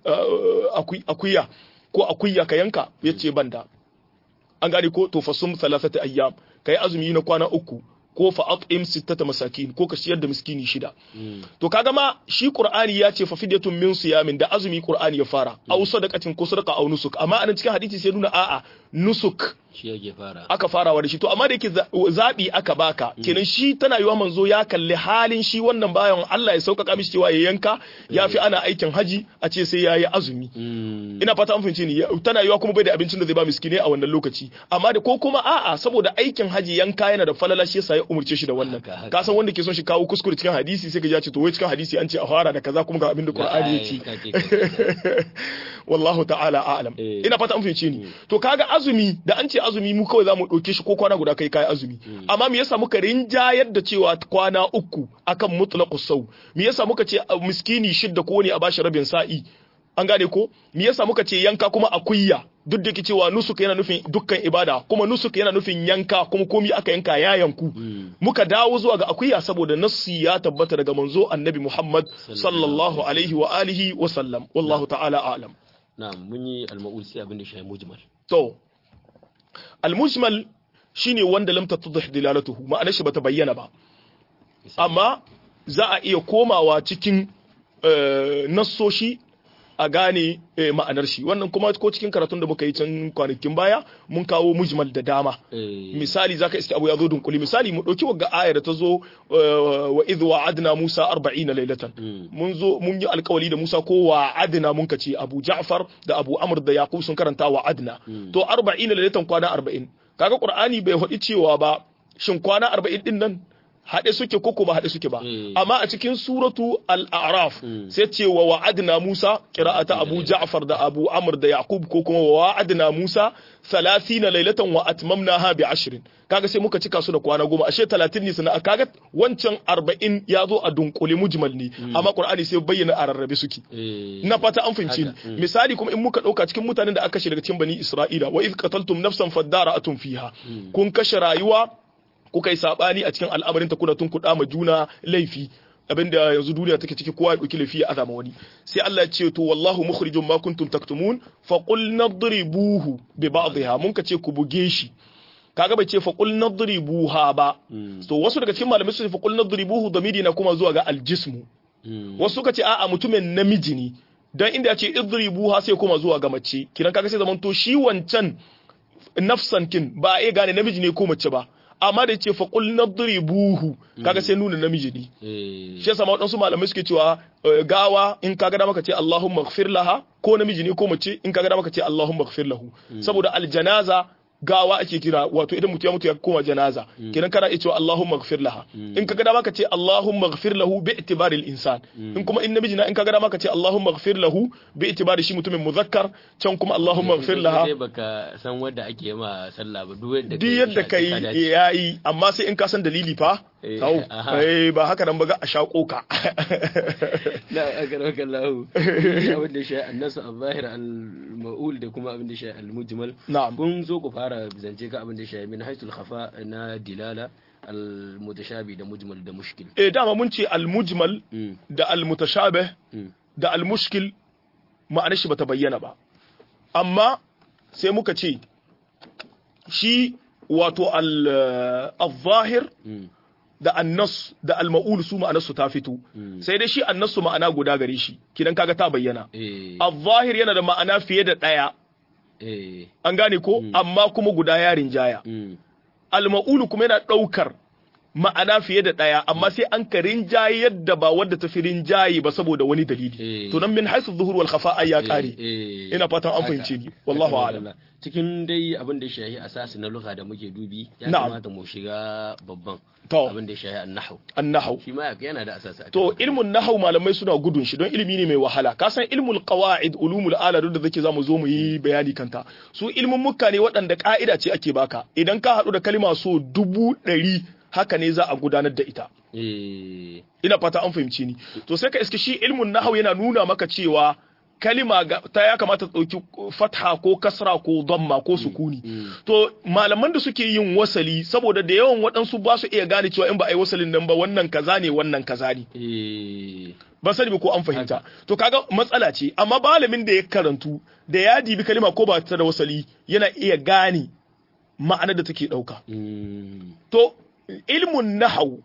akuya ko akuya ka yanka yace banda an gane ko to fasum thalathati ayyam kai azumi na kwana uku ko fa at'im sittata masakin ko ka ciyar da miskini shida to kaga ma shi qur'ani ya ce fa fidyatun min siyamin da azumi qur'ani ya fara aw sadaqatin ko sadaqa aw nusuk amma anan cikin hadisi sai nuna a'a nusuk shi yake fara aka farawa da shi to amma da yake zaɓi aka baka kenan shi tana yiwa manzo ya kalli halin shi wannan bayan Allah ya sauƙaƙa mishi cewa ya yanka ya fi ana aikin haji a ce sai ya yi azumi ina fata an fahimci ni tana yiwa kuma bai da abincin da zai ba miskine a wannan lokaci amma da ko kuma a'a saboda aikin haji yanka yana da falala shi yasa ya umurce shi da wannan ka san wanda ke son shi kawo kuskure cikin hadisi sai ka ji ce to wai cikin hadisi an ce a fara da kaza kuma ga abin da Qur'ani yake wallahu ta'ala a'lam ina fata an fahimci ni to kaga azumi da an ce azumi mu kawai zamu dauke shi ko kwana guda kai kai azumi amma me yasa muka rinjayar da cewa kwana uku akan mutlaqus sau me yasa muka ce miskini shidda ko ne a bashi rabin sa'i an gane ko me yasa muka ce yanka kuma akuyya duk da cewa nusuk yana nufin dukkan ibada kuma nusuk yana nufin yanka kuma komi aka yanka ya yanku muka dawo zuwa ga akuya saboda nassi ya tabbata daga manzo annabi Muhammad sallallahu alaihi wa alihi wa sallam wallahu ta'ala a'lam na'am mun yi al-ma'ul sai abin da shi mujmal to al-mujmal shine wanda lam tattadhih dilalatuhu ma'anar shi bata bayyana ba amma za a iya komawa cikin nassoshi a gane ma'anar shi wannan kuma ko cikin karatun da muka yi can kwanakin baya mun kawo mujmal da dama misali zaka iske abu ya zo dunkuli misali mu dauki wagga ayar da ta zo wa idh wa'adna Musa 40 laylatan mun zo mun yi alkawali da Musa ko wa'adna mun kace Abu Ja'far da Abu Amr da Yaqub sun karanta wa'adna to 40 laylatan kwana 40 kaga Qur'ani bai faɗi cewa ba shin kwana 40 din nan haɗe suke koko ba haɗe suke ba amma a cikin suratu al-a'raf sai ce wa wa'adna Musa qira'ata Abu Ja'far da Abu Amr da Yaqub ko kuma wa wa'adna Musa 30 laylatan wa atmamnaha bi 10 kaga sai muka cika su da kwana goma ashe 30 ne sana kaga wancan 40 ya zo a dunkule mujmal ne amma Qur'ani sai bayyana a rarrabe suke na fata an fahimci ni misali kuma in muka dauka cikin mutanen da aka kashe daga cikin bani Isra'ila wa iz qataltum nafsan fadara'atun fiha kun kashe rayuwa kuka yi sabani a cikin al'amarin ta kuna tun kuɗa ma juna laifi abinda yanzu duniya take ciki kowa ya ɗauki laifi ya azama wani sai Allah ya ce to wallahu mukhrijum ma kuntum taktumun fa qul nadribuhu bi ba'dihha mun ka ce ku buge shi kaga bai ce fa qul nadribuha ba to wasu daga cikin malamai su ce fa qul nadribuhu damiri na kuma zuwa ga aljismu wasu suka ce a'a mutumin namiji ne dan inda ya ce idribuha sai kuma zuwa ga mace kiran kaga sai zaman to shi wancan nafsan kin ba a iya gane namiji ne ko mace ba amma da ce faƙul na buhu kaga sai nuna namiji ne shi yasa waɗansu malamai suke cewa gawa in kaga dama ka ce Allahumma ighfir laha ko namiji ne ko mace in kaga dama ka ce Allahumma ighfir lahu saboda aljanaza gawa ake kira wato idan mutum ya mutu ya koma janaza kenan kana iya cewa Allahumma ighfir laha in kaga dama ka ce Allahumma ighfir lahu bi itibari al-insan in kuma in namiji na in kaga dama ka ce Allahumma ighfir lahu bi itibari shi mutumin muzakkar can kuma Allahumma ighfir laha sai baka san wanda ake ma sallah ba duk yadda duk yadda kai yayi amma sai in ka san dalili fa Tau, eh ba haka nan ba ga a shaƙo ka. La akaraka Allah. Abin da shi annasu al-zahir al-ma'ul da kuma abin da shi al-mujmal. Na'am. Kun zo ku fara zance ka abin da shi min haytul khafa na dilala al-mutashabi da mujmal da mushkil. Eh dama mun ce al-mujmal da al-mutashabih da al-mushkil ma'anar shi bata bayyana ba. Amma sai muka ce shi wato al-zahir da annas da alma'ul su ma'anarsu ta fito sai dai shi annasu ma'ana guda gare shi kidan kaga ta bayyana al-zahir yana da ma'ana fiye da daya an gane ko amma kuma guda ya rinjaya al-ma'ul kuma yana daukar ma'ana fiye da ɗaya amma sai an ka rinjaye yadda ba wadda ta fi rinjaye ba saboda wani dalili to nan min haisu zuhur wal khafa ya kare ina fatan an fahimce ni wallahu a'lam cikin dai abin da ya shahi asasi na lugha da muke dubi ya kamata mu shiga babban abin da ya shahi an-nahw an-nahw shi ma yana da asasi to ilmun nahw malamai suna gudun shi don ilimi ne mai wahala ka san ilmul qawaid ulumul ala da zake zamu zo mu yi bayani kanta su ilmun mukka ne waɗanda ka'ida ce ake baka idan ka haɗu da kalma so dubu ɗari haka ne za a gudanar da ita. Ina fata an fahimci ni. To sai ka iske shi ilmun nahau yana nuna maka cewa kalima ta ya kamata ɗauki fatha ko kasra ko damma ko sukuni. To malaman da suke yin wasali saboda da yawan waɗansu ba su iya gane cewa in ba a yi wasalin nan ba wannan kaza ne wannan kaza ne. Ba sani ba ko an fahimta. To kaga matsala ce amma malamin da ya karantu da ya dibi kalima ko ba ta da wasali yana iya gane ma'anar da take ɗauka. To ilmun nahau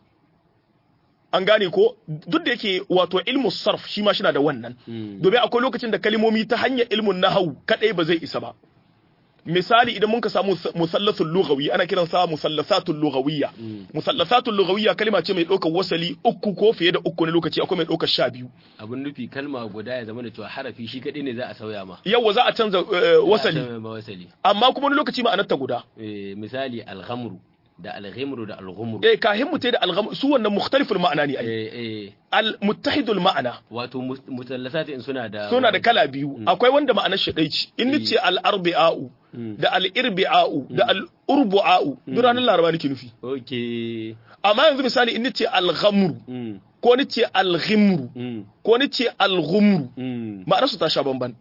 an gane ko duk da yake wato ilmu sarf shi ma na da wannan domin akwai lokacin da kalmomi ta hanyar ilmun nahau kadai ba zai isa ba misali idan mun ka samu musallasul lughawi ana kiran sa musallasatul lughawiyya musallasatul lughawiyya kalma ce mai ɗaukar wasali uku ko fiye da uku ne lokaci akwai mai ɗaukar sha biyu abin nufi kalma guda ya zama da cewa harafi shi kadai ne za a sauya ma yawa za a canza eh, Za a wasali sauya ma wasali amma kuma wani lokaci ma'anar ta guda Eh, misali alhamru da alghimru da alghumru eh kahin mu da algham su wannan mukhtaliful ma'ana ne ai eh eh al muttahidul ma'ana wato mus- musallasat in suna da suna da kala biyu akwai wanda ma'anar shi ɗai ce in nace al arbi'a'u da al irbi'a'u da al urbu'a'u duk ranar laraba nake nufi okay amma yanzu misali in nace al ghamru mm ko nace al ghimru mm ko nace al ghumru mm ma'anar su ta sha bamban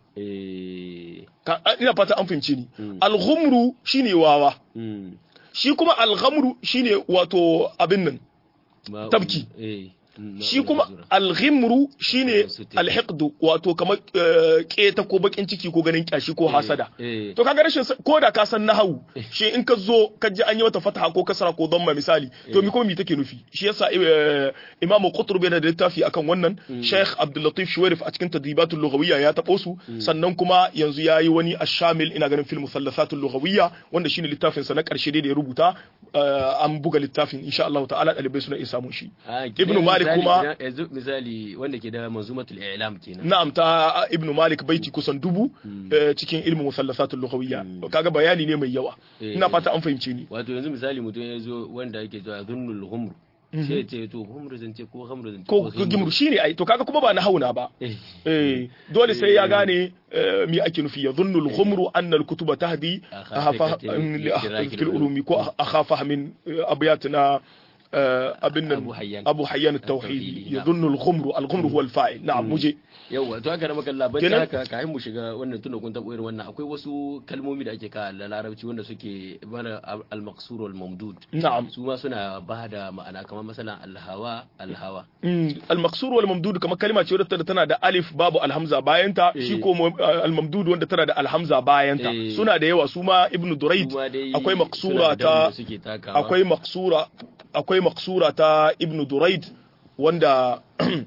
eh Ka- ina fata an fahimce ni al ghumru shine wawa mm shi kuma al ghamru shine wato abin nan Ma- Tabki. eh mm, shi ma- kuma mazura. alghimru shine Suti. alhiqdu wato kamar eh, keta ko bakin ciki ko ganin kyashi ko hasada eh to kaga rashin sa- ko da ka san nahawu shi in ka zo ka ji an yi wata fataha ko kasara ko dhamma misali to mi kuma mi take nufi shi yasa eh, imamu qutb yana da littafi akan wannan sheikh abdul latif shuwairif a cikin tadribatul lughawiyya ya tabo su sannan kuma yanzu yayi wani ashamil ina ganin fil musallasatul lughawiyya wanda shine littafin sa na karshe dai da ya rubuta eh, an buga littafin insha Allah ta'ala dalibai suna iya samun shi Ah, Ibn kenan Malik misali kuma- idan- yanzu misali wanda ke da manzumatul i'lam kenan na'am ta ibn malik baiti kusan dubu eh, cikin ilmin musallasatul lughawiyya kaga bayani ne mai yawa Eh. ina fata an fahimce ni wato yanzu misali mutum ya zo wanda yake zuwa zunnul humru sai ya ce to humru zance ko hamru zance ko gimru shine ai to kaga kuma ba na hauna ba eh eh dole sai ya gane eh, me ake nufi ya dhunnu al-ghumru anna al-kutuba tahdi Akhafa akhafa li idraki fil ulumi ko akhafa min eh, abyatina eh, abin nan Abu Hayyan. abu hayyan at-tauhid At-Tauhidi, ya na'am. dhunnu al-ghumru al-ghumru huwa al-fa'il na'am muje yawa to haka da maka labar Kenan- haka kafin mu shiga wannan tunda kun taɓa irin wannan akwai wasu kalmomi da ake ka da larabci wanda suke bana al-maqsur wal mamdud na'am su ma suna ba da ma'ana kamar masalan al-hawa al-hawa Mm, al-maqsur wal mamdud kamar kalma ce wadda tana da alif babu alhamza bayan ta shi ko mu- al-mamdud wanda tana da alhamza bayan ta Eh. suna da yawa su ma ibnu durayd Su ma dai akwai suna maqsura da daunin da ta suke takawa akwai maqsura akwai maqsura ta ibnu durayd wanda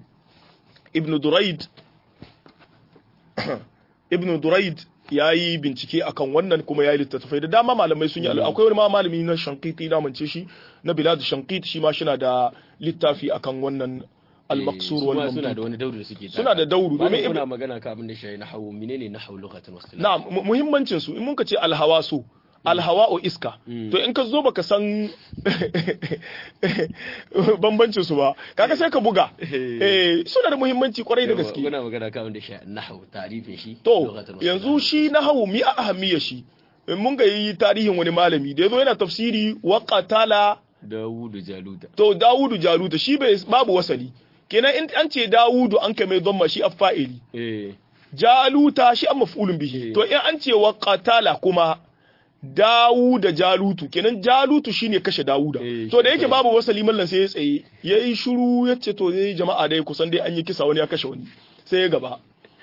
ibnu durayd ibnu durayd yayi bincike akan wannan kuma yayi littattafai da dama malamai sun yi akwai wani ma malami na shankiti na mance shi na bilad shankit shi ma shina da littafi akan wannan al-maqsur su wal ma suna da mamdud wani dauri da suke Suna da dauru, domin domin kuna Ibn- magana ka abin da shi na hawo menene na hawo lokacin wasu na'am mu- muhimmancin su in mun ka ce alhawasu alhawa'u iska to in ka zo baka san bambancin su ba kaga sai ka buga eh suna da muhimmanci kwarai da gaske kuna magana ka abin da shi na hawo tarifin shi to lokacin wasu yanzu shi na hawu mi a ahammiya shi in mun ga yi tarihin wani malami da yazo yana tafsiri wa qatala Dawudu Jaluta to Dawudu Jaluta shi bai babu wasali kenan in an ce Dawudu an kai mai dhamma shi affa'ili eh Jaluta shi an maf'ulun bihi Eh. to in an ce wa qatala kuma Dawuda Jalutu kenan Jalutu shine kashe Dawuda Eh, to da shi yake kai. babu wasali mallan sai ya tsaye yayi shiru yace to dai jama'a dai kusan dai an yi kisa wani ya kashe wani sai ya gaba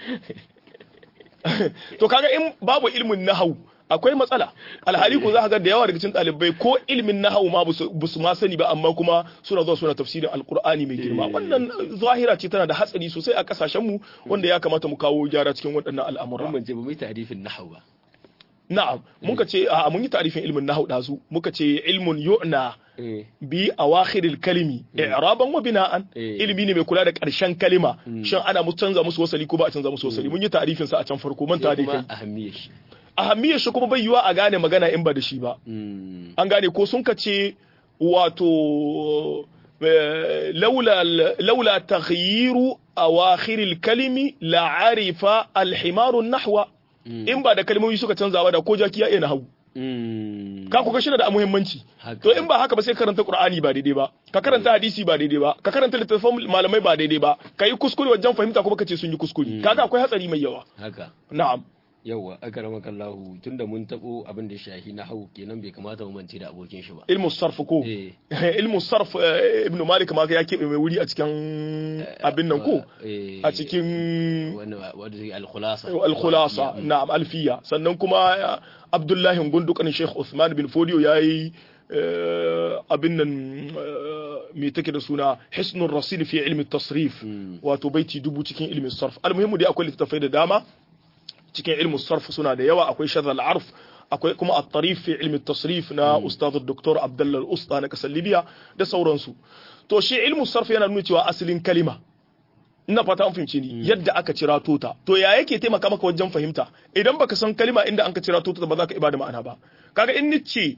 to kaga in babu ilmin nahau akwai matsala alhali ko za ka ga da yawa daga cikin ɗalibai ko ilmin nahau ma ba su ma sani ba amma kuma suna zuwa suna tafsirin alkur'ani mai girma wannan zahira ce tana da hatsari sosai a kasashen mu wanda ya kamata mu kawo gyara cikin waɗannan al'amura mun ce ba mu yi tarifin nahwu ba na'am muka ce a mun yi tarifin ilmin nahau dazu muka ce ilmun yu'na eh bi awakhiril kalimi i'raban wa bina'an Eh. ilimi ne mai kula da ƙarshen kalima shin ana mu canza musu wasali ko ba a canza musu wasali mun yi tarifin sa a can farko manta sai da kuma kai ahammiyar shi ahammiyar shi kuma bai yiwa a gane magana in ba da shi ba Mm. an gane ko sun ka ce wato eh, laula laula taghyiru awakhiril kalimi la arifa alhimaru nahwa in ba da kalmomi suka canza ba da ko jaki ya iya nahwu Mm. ka kuga shi da muhimmanci Haka. to in ba haka ba sai karanta qur'ani ba daidai ba ka karanta hadisi ba daidai ba ka karanta littattafan malamai ba daidai ba ka yi kuskure wajen fahimta kuma ka ce sun yi kuskure kaga akwai hatsari mai yawa haka na'am yawa akaramaka Allahu tunda mun tabo abin da shahi na hawu kenan bai kamata mu mance da abokin shi ba ilmu sarf ko eh ilmu sarf eh, ibn malik ma ya keɓe mai wuri a cikin abin nan ko eh a cikin wani wanda zai al-khulasa al-khulasa na'am alfiya sannan kuma eh, abdullahi gundukan sheikh usman bin fodiyo yayi eh, abin nan eh, me take da suna hisnul rasil fi ilmi tasrif wato baiti dubu cikin ilmin sarf almuhimmu dai akwai littattafai da dama cikin ilmin sarf suna da yawa akwai shadh al-arf akwai kuma at-tarif fi ilmi tasrif na ustad dr abdullah al-usta na kasar libya da sauransu to shi ilmu sarf yana nuna cewa asalin kalima ina fata an fahimci ni yadda aka cira tota to ya yake taimaka maka wajen fahimta idan baka san kalima inda an ka cira tota ba za ka ibada ma'ana ba kaga in nice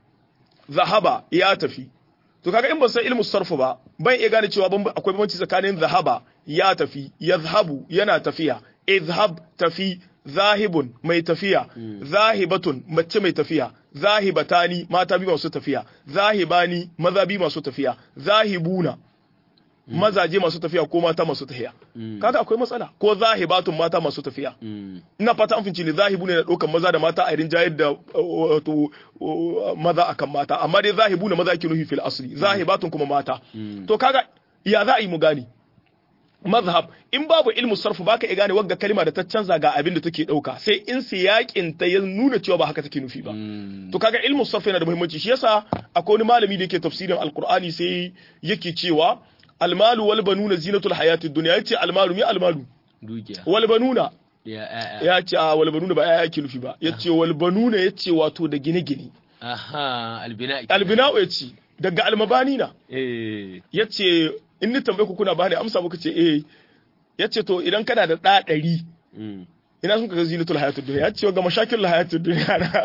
zahaba ya tafi to kaga in ban san ilmu sarfu ba ban iya gane cewa akwai bambanci tsakanin zahaba ya tafi yazhabu yana tafiya izhab tafi zahibun mai tafiya zahibatun mace mai tafiya zahibatani mata biyu masu tafiya zahibani maza biyu masu tafiya zahibuna mazaje masu tafiya ko mata masu tafiya kaga akwai matsala ko zahibatun mata masu tafiya ina fata an finci ne zahibu ne na ɗaukan maza da mata a irin jayar da wato maza akan mata amma dai zahibu na maza ake nufi fil asli zahibatun kuma mata to kaga ya za a yi mu gane mazhab in babu ilmu sarfu baka iya gane wagga kalma da ta canza ga abin da take dauka sai in siyakin ta ya nuna cewa ba haka take nufi ba to kaga ilmu sarfu yana da muhimmanci shi yasa akwai wani malami da yake tafsirin alqur'ani sai yake cewa almalu wal banuna zinatul hayatid dunya yace almalu mi almalu dukiya wal banuna ya ya ce a wal banuna ba ya yake nufi ba yace wal banuna yace wato da gine-gine aha albina albina'u yace daga almabani na eh yace in ni tambaye ku kuna bani amsa muka ce eh yace to idan kana da ɗa ɗari ina sun kaga zinatul hayatud dunya yace ga mashakil hayatud dunya na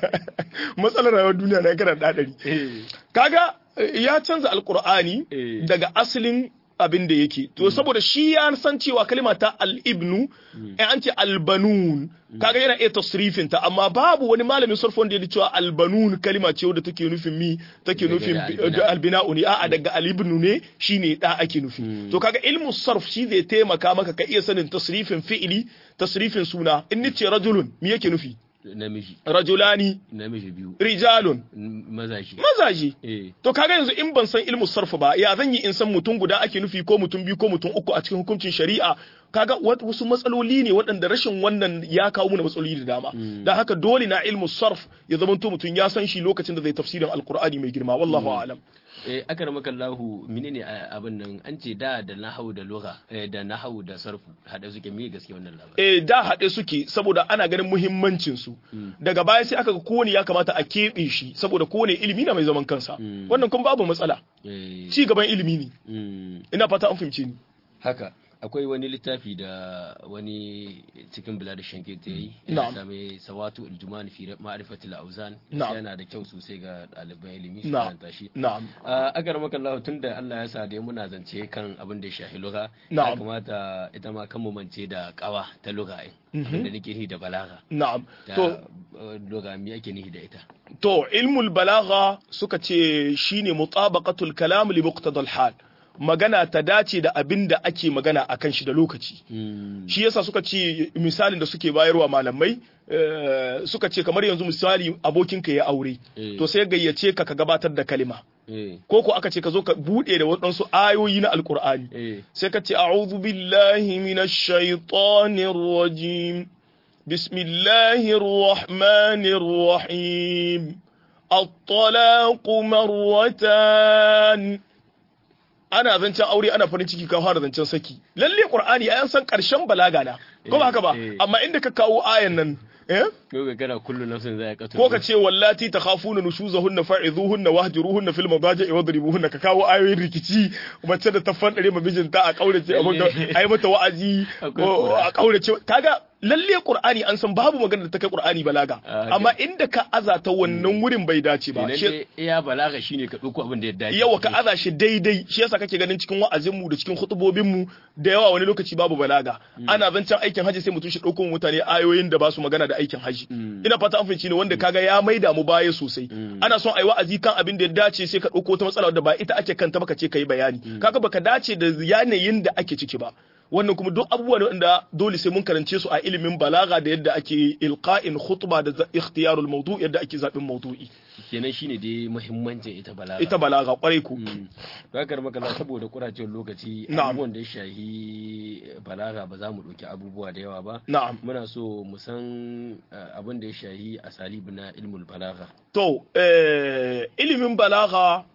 matsalar rayuwar duniya na kana da ɗa ɗari kaga ya canza alqur'ani daga asalin abin da yake to saboda shi ya san cewa kalima ta al-ibnu in an ce albanun kaga yana iya tasrifin ta amma babu wani malamin sarfon da ya cewa albanun kalima ce wadda take nufin mi take nufin albina'u ne a'a daga al-ibnu ne shine da ake nufi to kaga ilmu sarf shi zai taimaka maka ka iya sanin tasrifin fi'ili tasrifin suna in ni ce rajulun me yake nufi namiji rajulani namiji biyu rijalun mazaji mazaji eh to kaga yanzu in ban san ilmu sarfa ba ya zan yi in san mutum guda ake nufi ko mutum biyu ko mutum uku a cikin hukuncin shari'a kaga wasu matsaloli ne waɗanda rashin wannan ya kawo mana matsaloli da dama dan haka dole na ilmu sarf ya zama to mutum ya san shi lokacin da zai tafsirin alqur'ani mai girma wallahu a'lam eh aka ramaka Allahu menene abin nan an ce da da nahau da lugha da nahau da sarfu hada suke me gaske wannan labarin eh da haɗe suke saboda ana ganin muhimmancin su daga baya sai aka ga kowane ya kamata a keɓe shi saboda kowane ilimi na mai zaman kansa wannan kuma babu matsala eh ci gaban ilimi ne mm. ina fata an fahimce ni haka akwai wani littafi da wani cikin bilad shanke ta yi Na'am. ya same sawatu aljumani fi ma'rifatil auzan Na'am. yana da kyau sosai ga ɗaliban ilimi su na'am karanta shi na'am a agar maka Allah tun da Allah ya sa da muna zance kan abin da ya shafi lugha ya Na'am. kamata ita ma kan mu mance da kawa ta lugha ɗin Mhm. abin da nake nihi da balaga na'am da to uh, lugha me ake nihi da ita To, ilmul balagha suka ce shine mutabaqatul kalam li muqtadal hal. Magana ta dace da abin da ake magana akan shi da lokaci. Mm. Shi yasa suka ce misalin da suke bayarwa malamai eh, suka ce kamar yanzu misali abokinka ya aure. Eh. To sai gayyace ka ka gabatar da kalima. eh Ko ko aka ce ka zo ka bude da waɗansu ayoyi na Alƙur'ani. eh sai ka ce a'udhu billahi minash shaitanir rajim bismillahir rahmanir rahim at-talaq marwatan ana zancen aure ana farin ciki ka fara zancen saki lalle qur'ani ayan san karshen balaga na ko ba haka ba Eh, eh. amma inda ka kawo ayan nan eh ko ga kana kullu nafsin zai kato ko ka ce wallati takhafuna nushuzahunna fa'izuhunna wahjuruhunna fil madaji wadribuhunna ka kawo ayoyin rikici mace da ta fandare ma mijinta a kaurace abin da ai mata wa'azi Akwai ko Qur'ani. a kaurace kaga lalle qur'ani an san babu magana da ta kai qur'ani balaga Ah, amma inda ka azata wannan wurin bai dace ba Idan Shi- dai iya balaga shine ka dauko abin da ya dace yawa ka aza shi daidai shi yasa kake ganin cikin wa'azin mu da cikin khutubobin mu da yawa wani lokaci babu balaga ana zancen aikin haji sai mutum shi dauko mutane ayoyin da ba su magana da aikin haji Mm. ina fata an fahimci ne wanda kaga ya maida mu baya sosai ana son ayi wa'azi kan abin da ya dace sai ka dauko ta matsala da ba ita ake kanta ba ka ce kai bayani kaga baka dace da yanayin da ake ciki ba wannan kuma duk abubuwa ne wanda dole sai mun karance su a ilimin balaga da yadda ake ilqa'in khutba da za- ikhtiyarul mawdu' yadda ake zabin mawdu'i kenan shine dai muhimmancin ita balaga ita balaga kwarai ku Zakar makala saboda kuracewar lokaci Na'am. abubuwan da ya shahi balaga ba za mu ɗauki abubuwa da yawa ba. na'am Muna so mu san eh, abin da ya shahi asalibu na ilmul balaga. To, eh, ilimin balaga,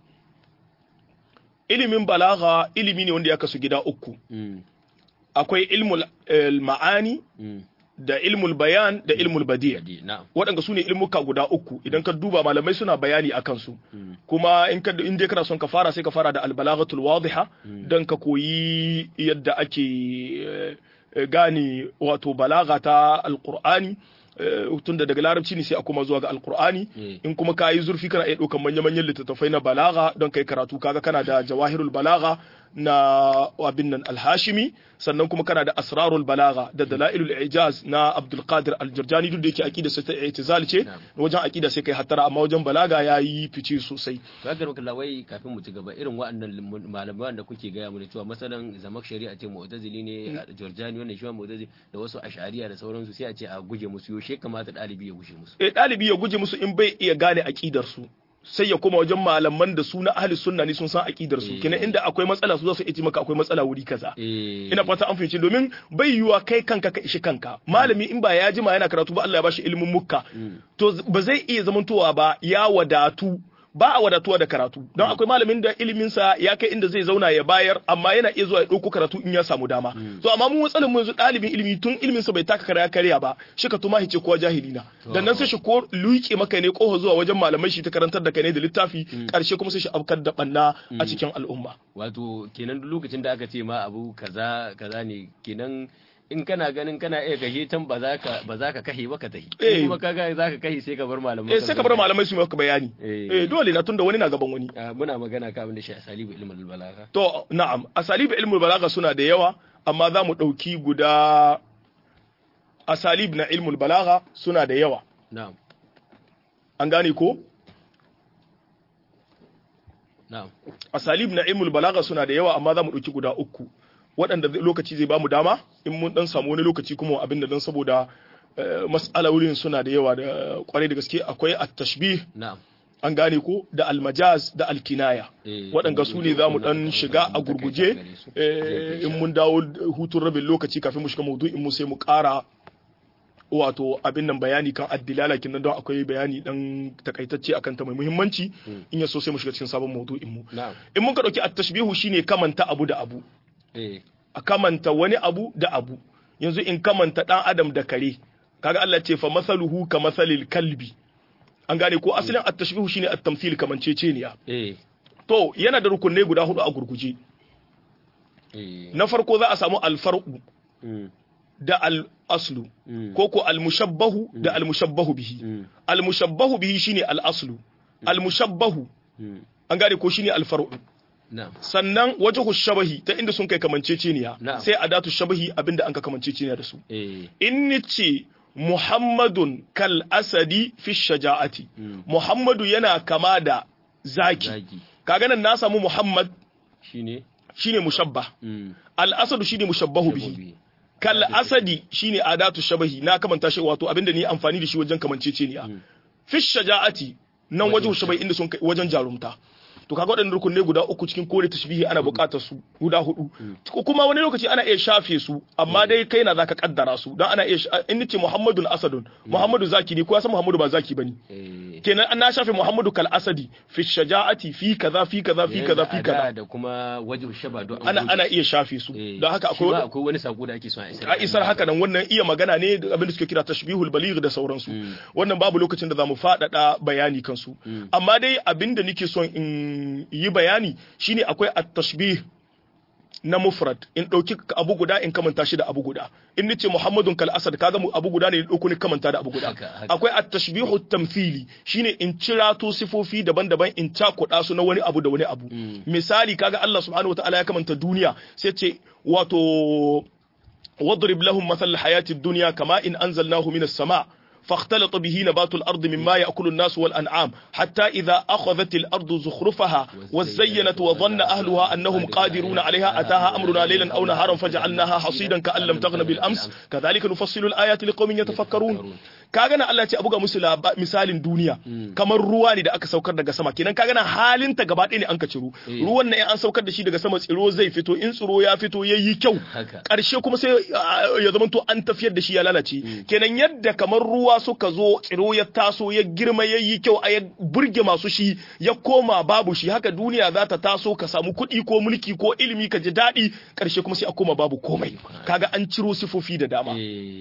ilimin balaga ilimi ne wanda ya kasu gida uku. Mm, Akwai ilmul eh, ma'ani, mm, da ilmul bayan da ilmul badi Badi, na'am waɗanda su ne ilmuka guda uku idan ka duba malamai suna bayani a kansu kuma in ka in dai kana son ka fara sai ka fara da albalaghatul wadiha dan ka koyi yadda ake eh, eh, gane wato balaga ta alqur'ani eh, tunda daga larabci ne sai a kuma zuwa ga alqur'ani Eh. in kuma ka yi zurfi kana iya ɗaukan manya-manyan littattafai na balaga don kai karatu kaga kana da jawahirul balaga na abin nan alhashimi sannan kuma kana da asrarul balaga da dalailul ijaz na abdul qadir al-jurjani duk da yake aqida sai ta i'tizal ce Na'am. wajen aqida sai kai hattara amma wajen balaga yayi fice sosai to haka maka lawai kafin mu ci gaba irin waɗannan malaman da kuke gaya mu da cewa masalan zamak shari'a ce mu'tazili ne Jurjani wannan shi ma mu'tazili da wasu ashariya da sauransu sai a ce a guje musu yaushe kamata ɗalibi ya guje musu eh ɗalibi ya guje musu in bai iya gane aqidar su sai ya koma wajen malaman da su na ahli sunna ne sun san aqidar su Eh. kenan inda akwai matsala su za su iya maka akwai matsala wuri kaza eh ina fata an fahimci domin bai yiwuwa kai kanka ka ishi kanka malami in ba ya jima yana karatu ba Allah ya bashi ilimin mukka to z- ba zai iya zamantowa ba ya wadatu ba a wadatuwa da karatu don akwai malamin da iliminsa ya kai inda zai zauna ya bayar amma yana iya zuwa ya ɗauko karatu in ya samu dama to amma mu matsalin mu yanzu ɗalibin ilimi tun iliminsa bai taka karya karya ba shi ka tuma hice kowa jahili na dan nan sai shi ko luke maka ne kofa zuwa wajen malamai shi ta karantar da kai ne da littafi karshe kuma sai shi afkar da banna a cikin al'umma wato kenan duk lokacin da aka ce ma abu kaza kaza ne kenan in kana ganin kana iya kashe tan ba za ka ba za ka kashe ba ka tahi Eh. in kuma kaga za ka kashe sai ka bar malaman eh sai ka bar malamai su yi maka bayani Eh. eh dole na tunda wani na gaban wani Ah, muna magana ka abin da shi asalibu ilmul balaga To, na'am, asalib ilmul balaga suna da yawa, amma za mu ɗauki guda asalib na ilmul balaga suna da yawa. na'am An gane ko? na'am Asalib na ilmul balaga suna da yawa, amma za mu ɗauki guda uku. Waɗanda zai- lokaci zai bamu dama, in mun ɗan samu wani lokaci kuma abin da don saboda eh, mas'ala wurin suna da yawa da kwarai da gaske akwai at-tashbih na'am an gane ko da almajaz da alkinaya Eh, waɗanda su ne za mu ɗan shiga a gurguje eh, in mun dawo hutun rabin lokaci kafin mu shiga maudu'in mu sai mu ƙara wato abin nan bayani kan addilala kin don akwai bayani dan takaitacce akan ta mai muhimmanci in ya so sai mu shiga cikin sabon maudu'in mu na'am in mun ka dauki at-tashbihu shine kamanta abu da abu eh a kamanta wani abu da abu yanzu in kamanta dan adam da kare kaga Allah ce fa masaluhu ka masalil kalbi an gane ko asalin at-tashbihu shine at-tamthil kamanceceniya eh to yana da rukunai guda hudu a gurguje eh na farko za a samu alfar'u mm, da al-aslu mm, ko ko al-mushabbahu da al-mushabbahu bihi mm, al-mushabbahu bihi shine al-aslu al-mushabbahu mm, an gane ko shine al-far'u na'am sannan wajhu shabahi ta inda sun kai kamanceceniya Na'am. sai adatu shabahi abinda an ka kamanceceniya da su eh in nice Muhammadun kal asadi fi shaja'ati Mm. Muhammadu yana kama da zaki zagi kaga nan na samu Muhammad shine shine mushabbah mm, al asadu shine mushabbahu bihi shababi. kal asadi shine adatu shabahi na kamanta shi wato abinda ni amfani da shi wajen kamanceceniya Mm. fi shaja'ati nan wajen shabahi inda sun kai wajen jarumta to kaga waɗannan rukunai guda uku cikin kore tashbihi ana buƙatar su guda hudu ko kuma wani lokaci ana iya shafe su amma dai kai na zaka kaddara su dan ana iya sha- in nace Muhammadun Asadun Muhammadu zaki ne ko ya san Muhammadu ba zaki bane eh kenan an na shafe Muhammadu kal asadi fi shaja'ati fi kaza fi kaza fi kaza fi yanzu a da kaza da kuma wajhu shaba don an ana goge ana su. iya shafe su Eh, don haka shi ma akwai akwai wani sako da ake so a isar a isar haka nan wannan iya magana ne da abin da suke kira tashbihul baligh da sauransu wannan babu lokacin da zamu faɗaɗa bayani kansu amma dai abin da nake son in yi bayani shine akwai at-tashbih na mufrad in ɗauki abu guda in kamanta shi da abu guda in nace muhammadun kal asad kaga mu abu guda ne ɗauko ni kamanta da abu guda Haka, haka. akwai at-tashbihu tamthili shine in cirato sifofi daban-daban in cakuɗa su na wani abu da wani abu misali kaga Allah subhanahu wataala ya kamanta duniya sai ce wato واضرب لهم مثل الحياة الدنيا كما إن أنزلناه من السماء فاختلط به نبات الأرض مما يأكل الناس والأنعام حتى إذا أخذت الأرض زخرفها وزينت وظن أهلها أنهم قادرون عليها أتاها أمرنا ليلا أو نهارا فجعلناها حصيدا كأن لم تغن بالأمس كذلك نفصل الآيات لقوم يتفكرون kaga na Allah ya ce a buga musu laba- misalin duniya kamar ruwa ne da aka saukar daga sama kenan kaga na halin ta gaba ɗaya ne an ka ciro ruwan nan in an saukar da shi daga sama tsiro zai fito in tsiro ya fito yayi kyau Haka. ƙarshe kuma sai ah, ya zama to an tafiyar da shi ya lalace kenan yadda kamar ruwa suka zo tsiro ya taso ya girma ya yi kyau a ya burge masu shi ya koma babu shi haka duniya za ta taso ka samu kuɗi ko mulki ko ilimi ka ji daɗi ƙarshe kuma sai a koma babu komai kaga an ciro sifofi da dama eh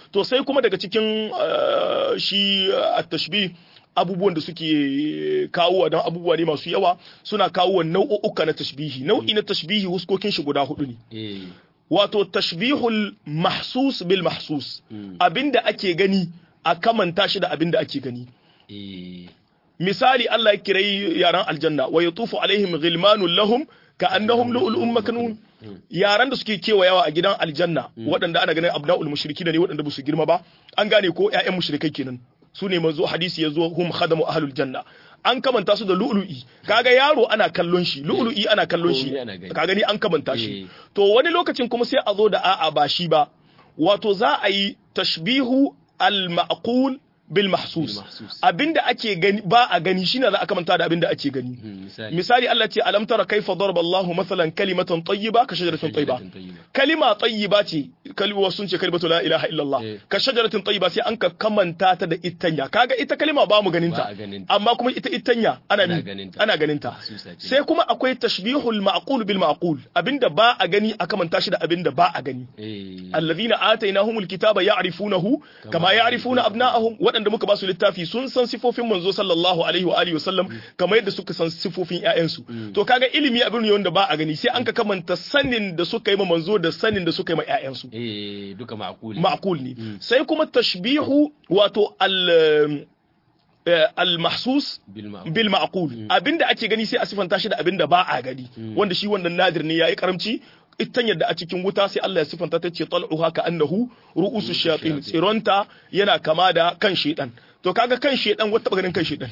to sai kuma daga cikin shi at-tashbih abubuwan da suke kawo don abubuwa ne masu yawa suna kawo nau'uka na tashbihi nau'i na tashbihi huskokin shi guda hudu ne wato tashbihul mahsus bil mahsus abinda ake gani a kamanta shi da abinda ake gani misali Allah ya kirai yaran aljanna wa yatufu alaihim ghilmanun lahum ka annahum lu'lu'un maknun yaran da suke kewayawa a gidan aljanna waɗanda ana ganin abna'ul mushrikina ne waɗanda ba su girma ba an gane ko ƴaƴan mushrikai kenan su ne manzo hadisi yazo hum khadamu ahlul janna an kamanta su da lu'lu'i kaga yaro ana kallon shi lu'lu'i ana kallon shi ka gani an kamanta shi to wani lokacin kuma sai a zo da a'a ba shi ba wato za a yi tashbihu al-ma'qul bil mahsus abinda ake gani ba a gani shine za a kamanta da abinda ake gani misali Allah ce alam tara kaifa daraba Allahu masalan kalimatan tayyiba ka shajaratin tayyiba kalima tayyiba ce kalma sun ce kalimatu la ilaha illallah ka shajaratin tayyiba sai an ka kamanta ta da itanya kaga ita kalima ba mu ganin ta amma kuma ita itanya ana ana ganin ta sai kuma akwai tashbihul ma'qul bil ma'qul abinda ba a gani a kamanta shi da abinda ba a gani alladhina atainahumul kitaba ya'rifunahu kama ya'rifuna abna'ahum waɗanda muka ba su littafi sun san sifofin manzo sallallahu alaihi wa alihi wasallam kamar yadda suka san sifofin ƴaƴansu to kaga ilimi abin ne wanda ba a gani sai an ka kamanta sanin da suka yi ma manzo da sanin da suka yi ma ƴaƴansu eh duka ma'qul ma'qul ne sai kuma tashbihu wato al al-mahsus bil ma'qul abinda ake gani sai a sifanta shi da abinda ba a gani wanda shi wannan nadir ne yayi karamci itan yadda a cikin wuta sai Allah ya sifanta ta ce tal'uha ka annahu ru'usu shayatin tsironta yana kama da kan shedan to kaga kan shedan wata ganin kan shedan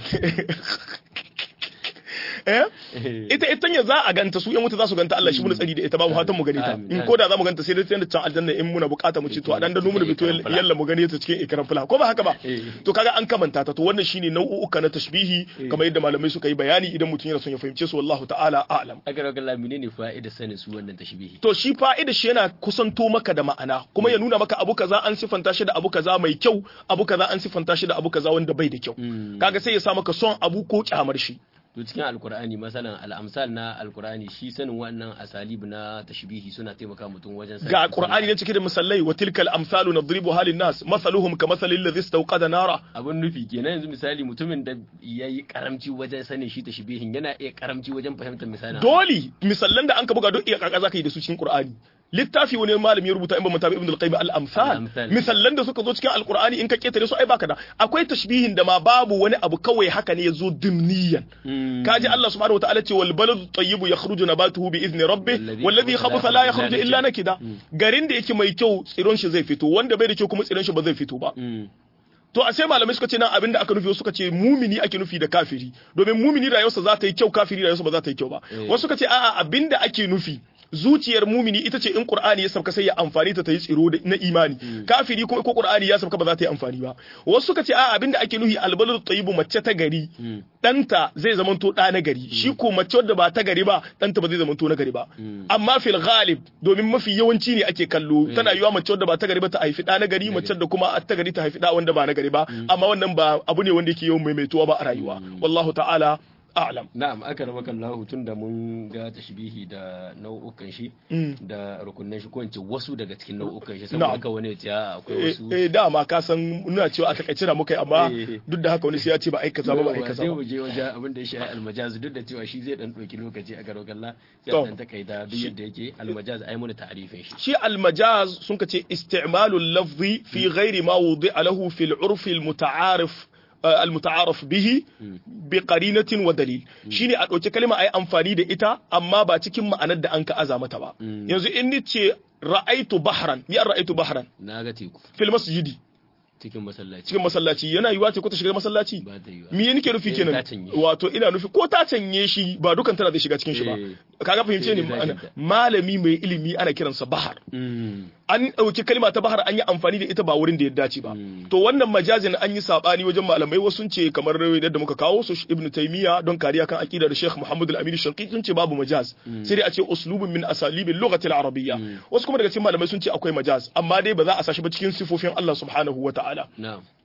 eh ita ita ya za a ganta su yan wuta za su ganta Allah shi mun tsari da ita ba mu fatan mu gani ta in ko da za mu ganta sai dai da can aljanna in muna bukata mu ci to a dan da mu da bito yalla mu gani ta cikin ikram fula ko ba haka ba to kaga an kamanta ta to wannan shine nau'uka na tashbihi kamar yadda malamai suka yi bayani idan mutum yana son ya fahimce su wallahu ta'ala a'lam agar Allah menene fa'ida sanin su wannan tashbihi to shi fa'ida shi yana kusanto maka da ma'ana kuma ya nuna maka abu kaza an sifanta shi da abu kaza mai kyau abu kaza an sifanta shi da abu kaza wanda bai da kyau kaga sai ya sa maka son abu ko kyamar shi to cikin alkur'ani masalan al'amsal na alkur'ani shi sanin wannan asalib na tashbihi suna taimaka mutum wajen ga qur'ani ne cike da misallai wa tilkal amsalu nadribu halin nas masaluhum ka masalil ladhi istawqada nara abun nufi kenan yanzu misali mutumin da yayi karamci wajen sanin shi tashbihin yana iya karamci wajen fahimtar misalin dole misallan da an ka buga duk iya kaka zaka yi da su cikin qur'ani littafi wani malami ya rubuta in ba mutabi ibn al-qayyim al-amsal misallan da suka zo cikin alqur'ani in ka ketare su ai baka da akwai tashbihin da ma babu wani abu kawai haka ne yazo dimniyan kaji Allah subhanahu wataala ce wal baladu tayyibu yakhruju nabatuhu bi izni rabbih walladhi khabutha la yakhruju illa nakida garin da yake mai kyau tsiron shi zai fito wanda bai da kyau kuma tsiron shi ba zai fito ba to a sai malamai suka ce nan abinda aka nufi suka ce mumini ake nufi da kafiri domin mumini rayuwarsa za ta yi kyau kafiri rayuwarsa ba za ta yi kyau ba wasu suka ce a'a abinda ake nufi zuciyar mumini ita ce in qur'ani ya sauka sai ya amfani ta ta yi tsiro na imani kafiri kuma ko qur'ani ya sauka ba za ta yi amfani ba wasu suka ce a abinda ake nuhi albaladu tayyibu mace ta gari danta zai zamanto da na gari shi ko mace wadda ba ta gari ba danta ba zai zamanto na gari ba amma fil ghalib domin mafi yawanci ne ake kallo tana yiwa mace wadda ba ta gari ba ta haifi da na gari mace da kuma ta gari ta haifi da wanda ba na gari ba amma wannan ba abu ne wanda yake yawan maimaituwa ba a rayuwa wallahu ta'ala a'lam na'am aka raba kallahu tun da mun ga tashbihi da nau'ukan shi da rukunin shi ko in ce wasu daga cikin nau'ukan shi saboda haka wani ya ce akwai wasu eh dama ka san muna cewa a takaice da muka yi amma duk da haka wani sai ya ce ba ai kaza ba ba ai kaza ba sai mu je wajen abin da ya shafi almajaz duk da cewa shi zai dan dauki lokaci a garo kalla sai dan takaita duk yadda yake almajaz ai mun ta'arifin shi shi almajaz sun ka ce isti'malul lafzi fi ghairi ma wudi'a lahu fil urfi al muta'arif المتعارف به بقرينة ودليل shine a ɗauki kalma ayi amfani da ita amma ba cikin ma'anar da an ka aza mata ba yanzu in ni ce ra'aitu bahran ya ra'aitu bahran na ga teku fil masjidi cikin masallaci cikin masallaci yana yiwa ce ko ta shiga masallaci ba ta yiwa me nake nufi kenan wato ina nufi ko ta canye shi ba dukan tana zai shiga cikin shi ba kaga fahimce ni malami mai ilimi ana kiransa bahar an ɗauki kalma ta bahar an yi amfani da ita ba wurin da ya dace ba to wannan majazin an yi sabani wajen malamai wasu sun ce kamar yadda muka kawo su ibnu taymiya don kariya kan aqidar sheikh muhammad al-amin shanqiti sun ce babu majaz sai dai a ce uslubun min asalibil lughati al-arabiyya wasu kuma daga cikin malamai sun ce akwai majaz amma dai ba za a sashi ba cikin sifofin Allah subhanahu wa ta'ala na'am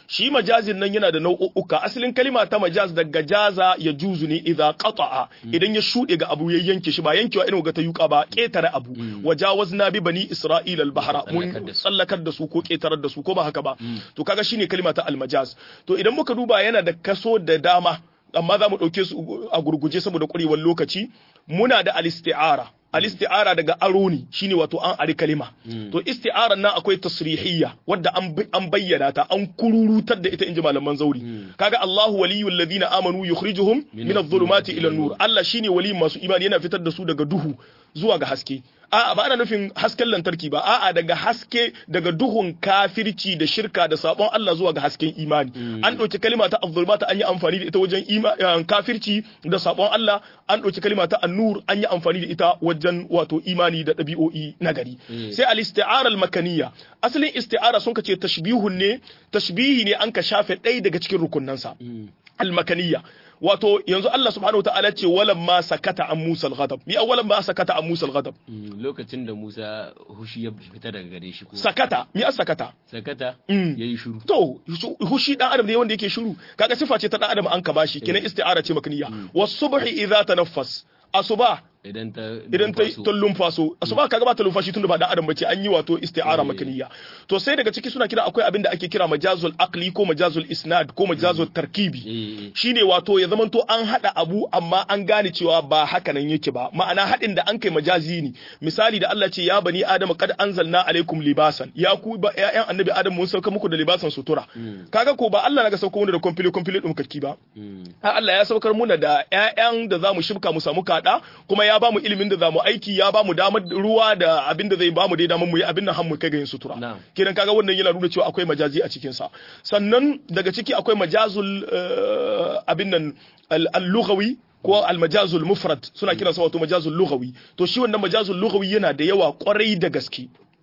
shi majazin nan yana da nau'uka asalin kalima ta majaz daga jaza ya juzu ne idza qata'a idan ya shude ga abu ya yanke shi ba yankewa irin ga ta yuka ba ketare abu wajawazna bi bani isra'ila al-bahra mun tsallakar da su ko ketarar da su ko ba haka ba to kaga shine kalima ta al-majaz to idan muka duba yana da kaso da dama amma za mu ɗauke su a gurguje saboda ƙwarewar lokaci muna da al-isti'ara al-isti'ara daga aro ne shine wato an ari kalima to isti'aran nan akwai tasrihiyya wadda an bayyana ta an kururutar da ita inji malaman zauri kaga Allahu waliyul ladina amanu yukhrijuhum min adh-dhulumati ila an-nur Allah shine waliyin masu imani yana fitar da su daga duhu zuwa ga haske a'a ba ana nufin hasken lantarki ba a'a daga haske daga duhun kafirci da shirka da sabon Allah zuwa ga hasken imani an ɗauki kalima ta azzulmata an yi amfani da ita wajen kafirci da sabon Allah an ɗauki kalima ta annur an yi amfani da ita wajen wato imani da ɗabi'o'i na gari sai al-isti'ara al-makaniya asalin isti'ara sun kace tashbihun ne tashbihi ne an ka shafe ɗaya daga cikin rukunnansa al-makaniya wato yanzu Allah subhanahu wataala ce walam ma sakata an Musa al-ghadab mi awalan ma sakata an Musa al-ghadab lokacin da Musa hushi ya fita daga gare shi ko sakata mi as sakata sakata Mm. yayi shiru to hushi dan adam ne wanda yake shiru kaga sifa ce ta dan adam an ka bashi kenan isti'ara ce makniya was subhi idza tanaffas asuba idan ta idan ta numfaso. ta lumfaso asuba kaga ba ta lumfashi tunda ba dan adam bace an yi wato isti'ara Eh. makaniya to sai daga ciki suna kira akwai abin da ake kira majazul aqli ko majazul isnad ko majazul tarkibi eh shine wato ya zamanto an hada abu amma an gane cewa ba haka nan yake ba ma'ana hadin da an kai majazi ne misali da Allah ce ya bani adama kad anzalna alaikum libasan ya ku ba ƴaƴan annabi adam mun sauka muku da libasan sutura kaga ko ba Allah naga sauka mu da komfili komfili dum kakki ba mm. har Allah ya saukar muna da ƴaƴan da zamu shibka mu samu kada kuma ya bamu ilimin da zamu aiki ya bamu damar ruwa da abin da zai bamu dai damar mu yi abin nan har mu kai ga yin sutura Na'am. kenan kaga wannan yana nuna cewa akwai majazi a cikin sa sannan daga ciki akwai majazul eh, abin nan al- al-lughawi ko al-majazul mufrad suna kiransa wato majazul lughawi to shi wannan majazul lughawi yana da yawa kwarai da gaske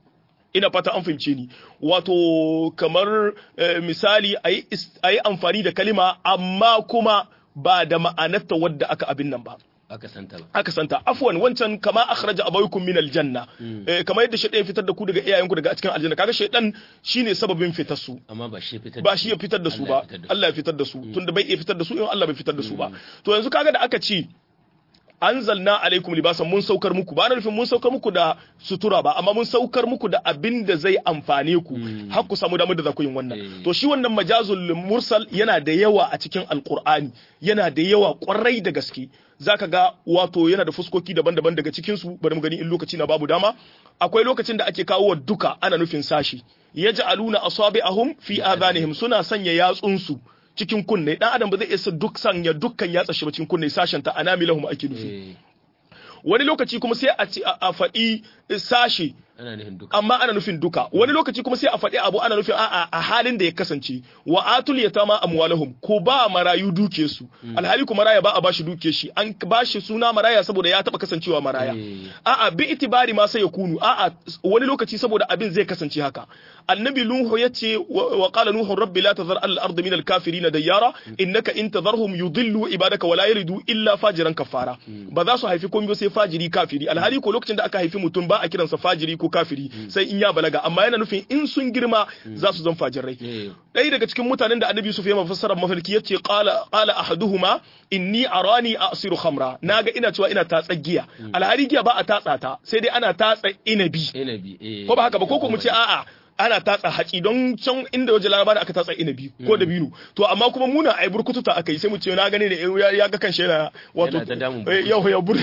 ina fata an fahimce ni wato kamar eh, misali a yi amfani da kalima amma kuma ba da ma'anarta wadda aka abin nan ba aka santa ba aka santa afwan wancan kama akhraja abawaykum min aljanna eh, kamar yadda shaytan ya fitar da ku daga iyayenku daga cikin aljanna kaga shaytan shine sababin fitar su amma ba shi ya fitar ba shi ya fitar da su Allah ya ba fitar da su. Allah ya fitar da su tunda bai iya fitar da su in Allah bai fitar da su ba to yanzu kaga da aka ce anzalna alaikum libasan mun saukar muku ba na nufin mun saukar muku da sutura ba amma mun saukar muku da abin da zai amfane ku har ku samu damar da za ku yin wannan Eh. to shi wannan majazul mursal yana da yawa a cikin alqur'ani yana da yawa kwarai da gaske zaka ga wato yana da fuskoki daban-daban daga cikin su bari mu gani in lokaci na babu dama akwai lokacin da ake kawo wa duka ana nufin sashi yaj'aluna asabi'ahum fi adhanihim suna sanya yatsunsu cikin kunne dan adam ba zai isa duk sanya dukkan yatsa shi ba cikin kunne sashen ta anamilahum ake nufi eh wani lokaci kuma sai a ci a a faɗi sashi ana nufin duka amma ana nufin duka wani lokaci kuma sai a faɗi abu ana nufin a'a a halin da ya kasance wa atul yatama amwalahum ko ba marayu duke su alhali kuma maraya ba a bashi duke shi an bashi suna maraya saboda ya taba kasancewa maraya Eh. a'a bi itibari ma sai ya kunu a'a wani lokaci saboda abin zai kasance haka annabi nuhu yace wa wa qala nuhu rabbi la tazar al ardi min al kafirin dayyara innaka in tadharhum yudillu ibadaka wa la yalidu illa fajiran kafara ba za su haifi komai ba sai fajiri kafiri alhali ko lokacin da aka haifi mutum ba a kiransa fajiri ko kafiri sai in ya balaga amma yana nufin in sun girma za su zan fajirai eh ɗaya daga cikin mutanen da annabi Yusuf ya mafassara mafarki yace qala qala ahaduhuma inni arani asiru khamra naga ina cewa ina tatsa giya alhari giya ba a tatsa ta sai dai ana tatsa inabi inabi eh ko ba haka ba ko ko mu ce a'a ana tatsa haci don can inda waje laraba da aka tatsa inabi ko da binu to amma kuma muna ai burkututa aka yi sai mu ce na gane ne ya- ya ga kanshi yana wato Yana ta damun eh, yau ya bur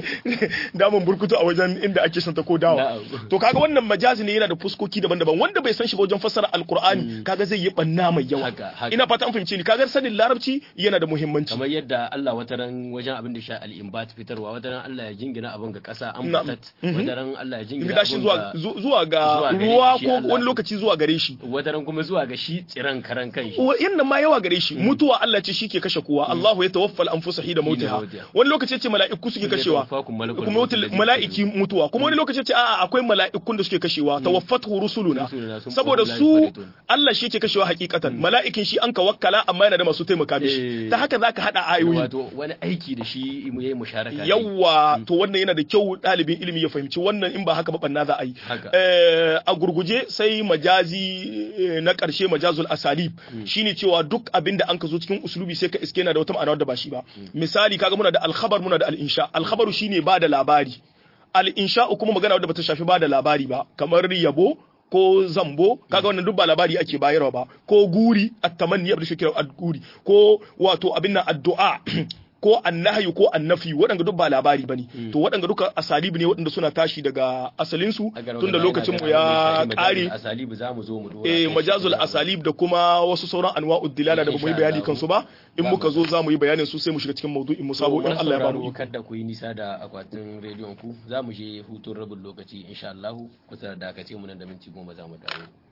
damun burkutu a wajen inda ake santa ko dawa Na'am. to kaga wannan majazi ne yana da fuskoki daban-daban wanda bai san shi ba wajen fassara alqur'ani kaga zai yi banna mai yawa Haka, haka. ina fata an fahimci ni kaga sanin larabci yana da muhimmanci kamar yadda Allah wataran wajen abin da sha al-imbat fitarwa wataran Allah ya jingina abin ga kasa an Na'am. fatat wataran Allah ya jingina gida shi abin zuwa ga zu- zuwa ga zuwa gare ruwa shi ko Allah. wani lokaci zuwa gare shi wataran kuma zuwa ga shi tsiran karan kanshi yan ma yawa gare shi mutuwa Allah ce shi ke kashe kowa Allahu ya tawaffal anfusa hida mautiha mautiha. wani lokaci ce mala'iku suke Zai kashewa tawaffakum malakul kuma mauti wutul- alladhi mala'iki mutuwa kuma wani lokaci ce a'a akwai mala'ikun da suke kashewa tawaffatu rusuluna Rusuluna sun saboda qulu la su yufarritun. Allah shi ke kashewa hakikatan mala'ikin shi an ka wakkala amma yana da masu taimaka mishi Eh. ta haka zaka hada ayoyi wato wani aiki da shi mu yayi musharaka ne. yawwa to wannan yana da kyau ɗalibin ilimi ya fahimci wannan in ba haka ba banna za a yi Haka. Eh, a gurguje sai sai majazi na ƙarshe majazul asalib shine cewa duk abin da an ka zo cikin usulubi sai ka iske yana da wata ma'ana wadda ba shi ba misali kaga muna da alkhabar muna da al-insha alkhabaru shine ba da labari al-insha kuma magana wadda bata shafi ba da labari ba kamar yabo ko zambo kaga wannan duk ba labari ake bayarwa ba ko guri at-tamanni abin da shi kira ad-guri ko wato abin nan addu'a ko annahyu ko annafi waɗanda duk ba labari bane to waɗanda duka asalibi ne waɗanda suna tashi daga asalin su tunda lokacin mu ya kare asalibi zamu zo mu dora eh majazul asalib da kuma wasu sauran anwa'ud dilala da bamu yi bayani kansu ba in muka zo zamu yi bayanin su sai mu shiga cikin maudu'in mu sabo in Allah ya ba mu kada ku yi nisa da akwatin rediyon ku zamu je hutun rabin lokaci insha Allah kusa da dakace mu nan da minti goma zamu dawo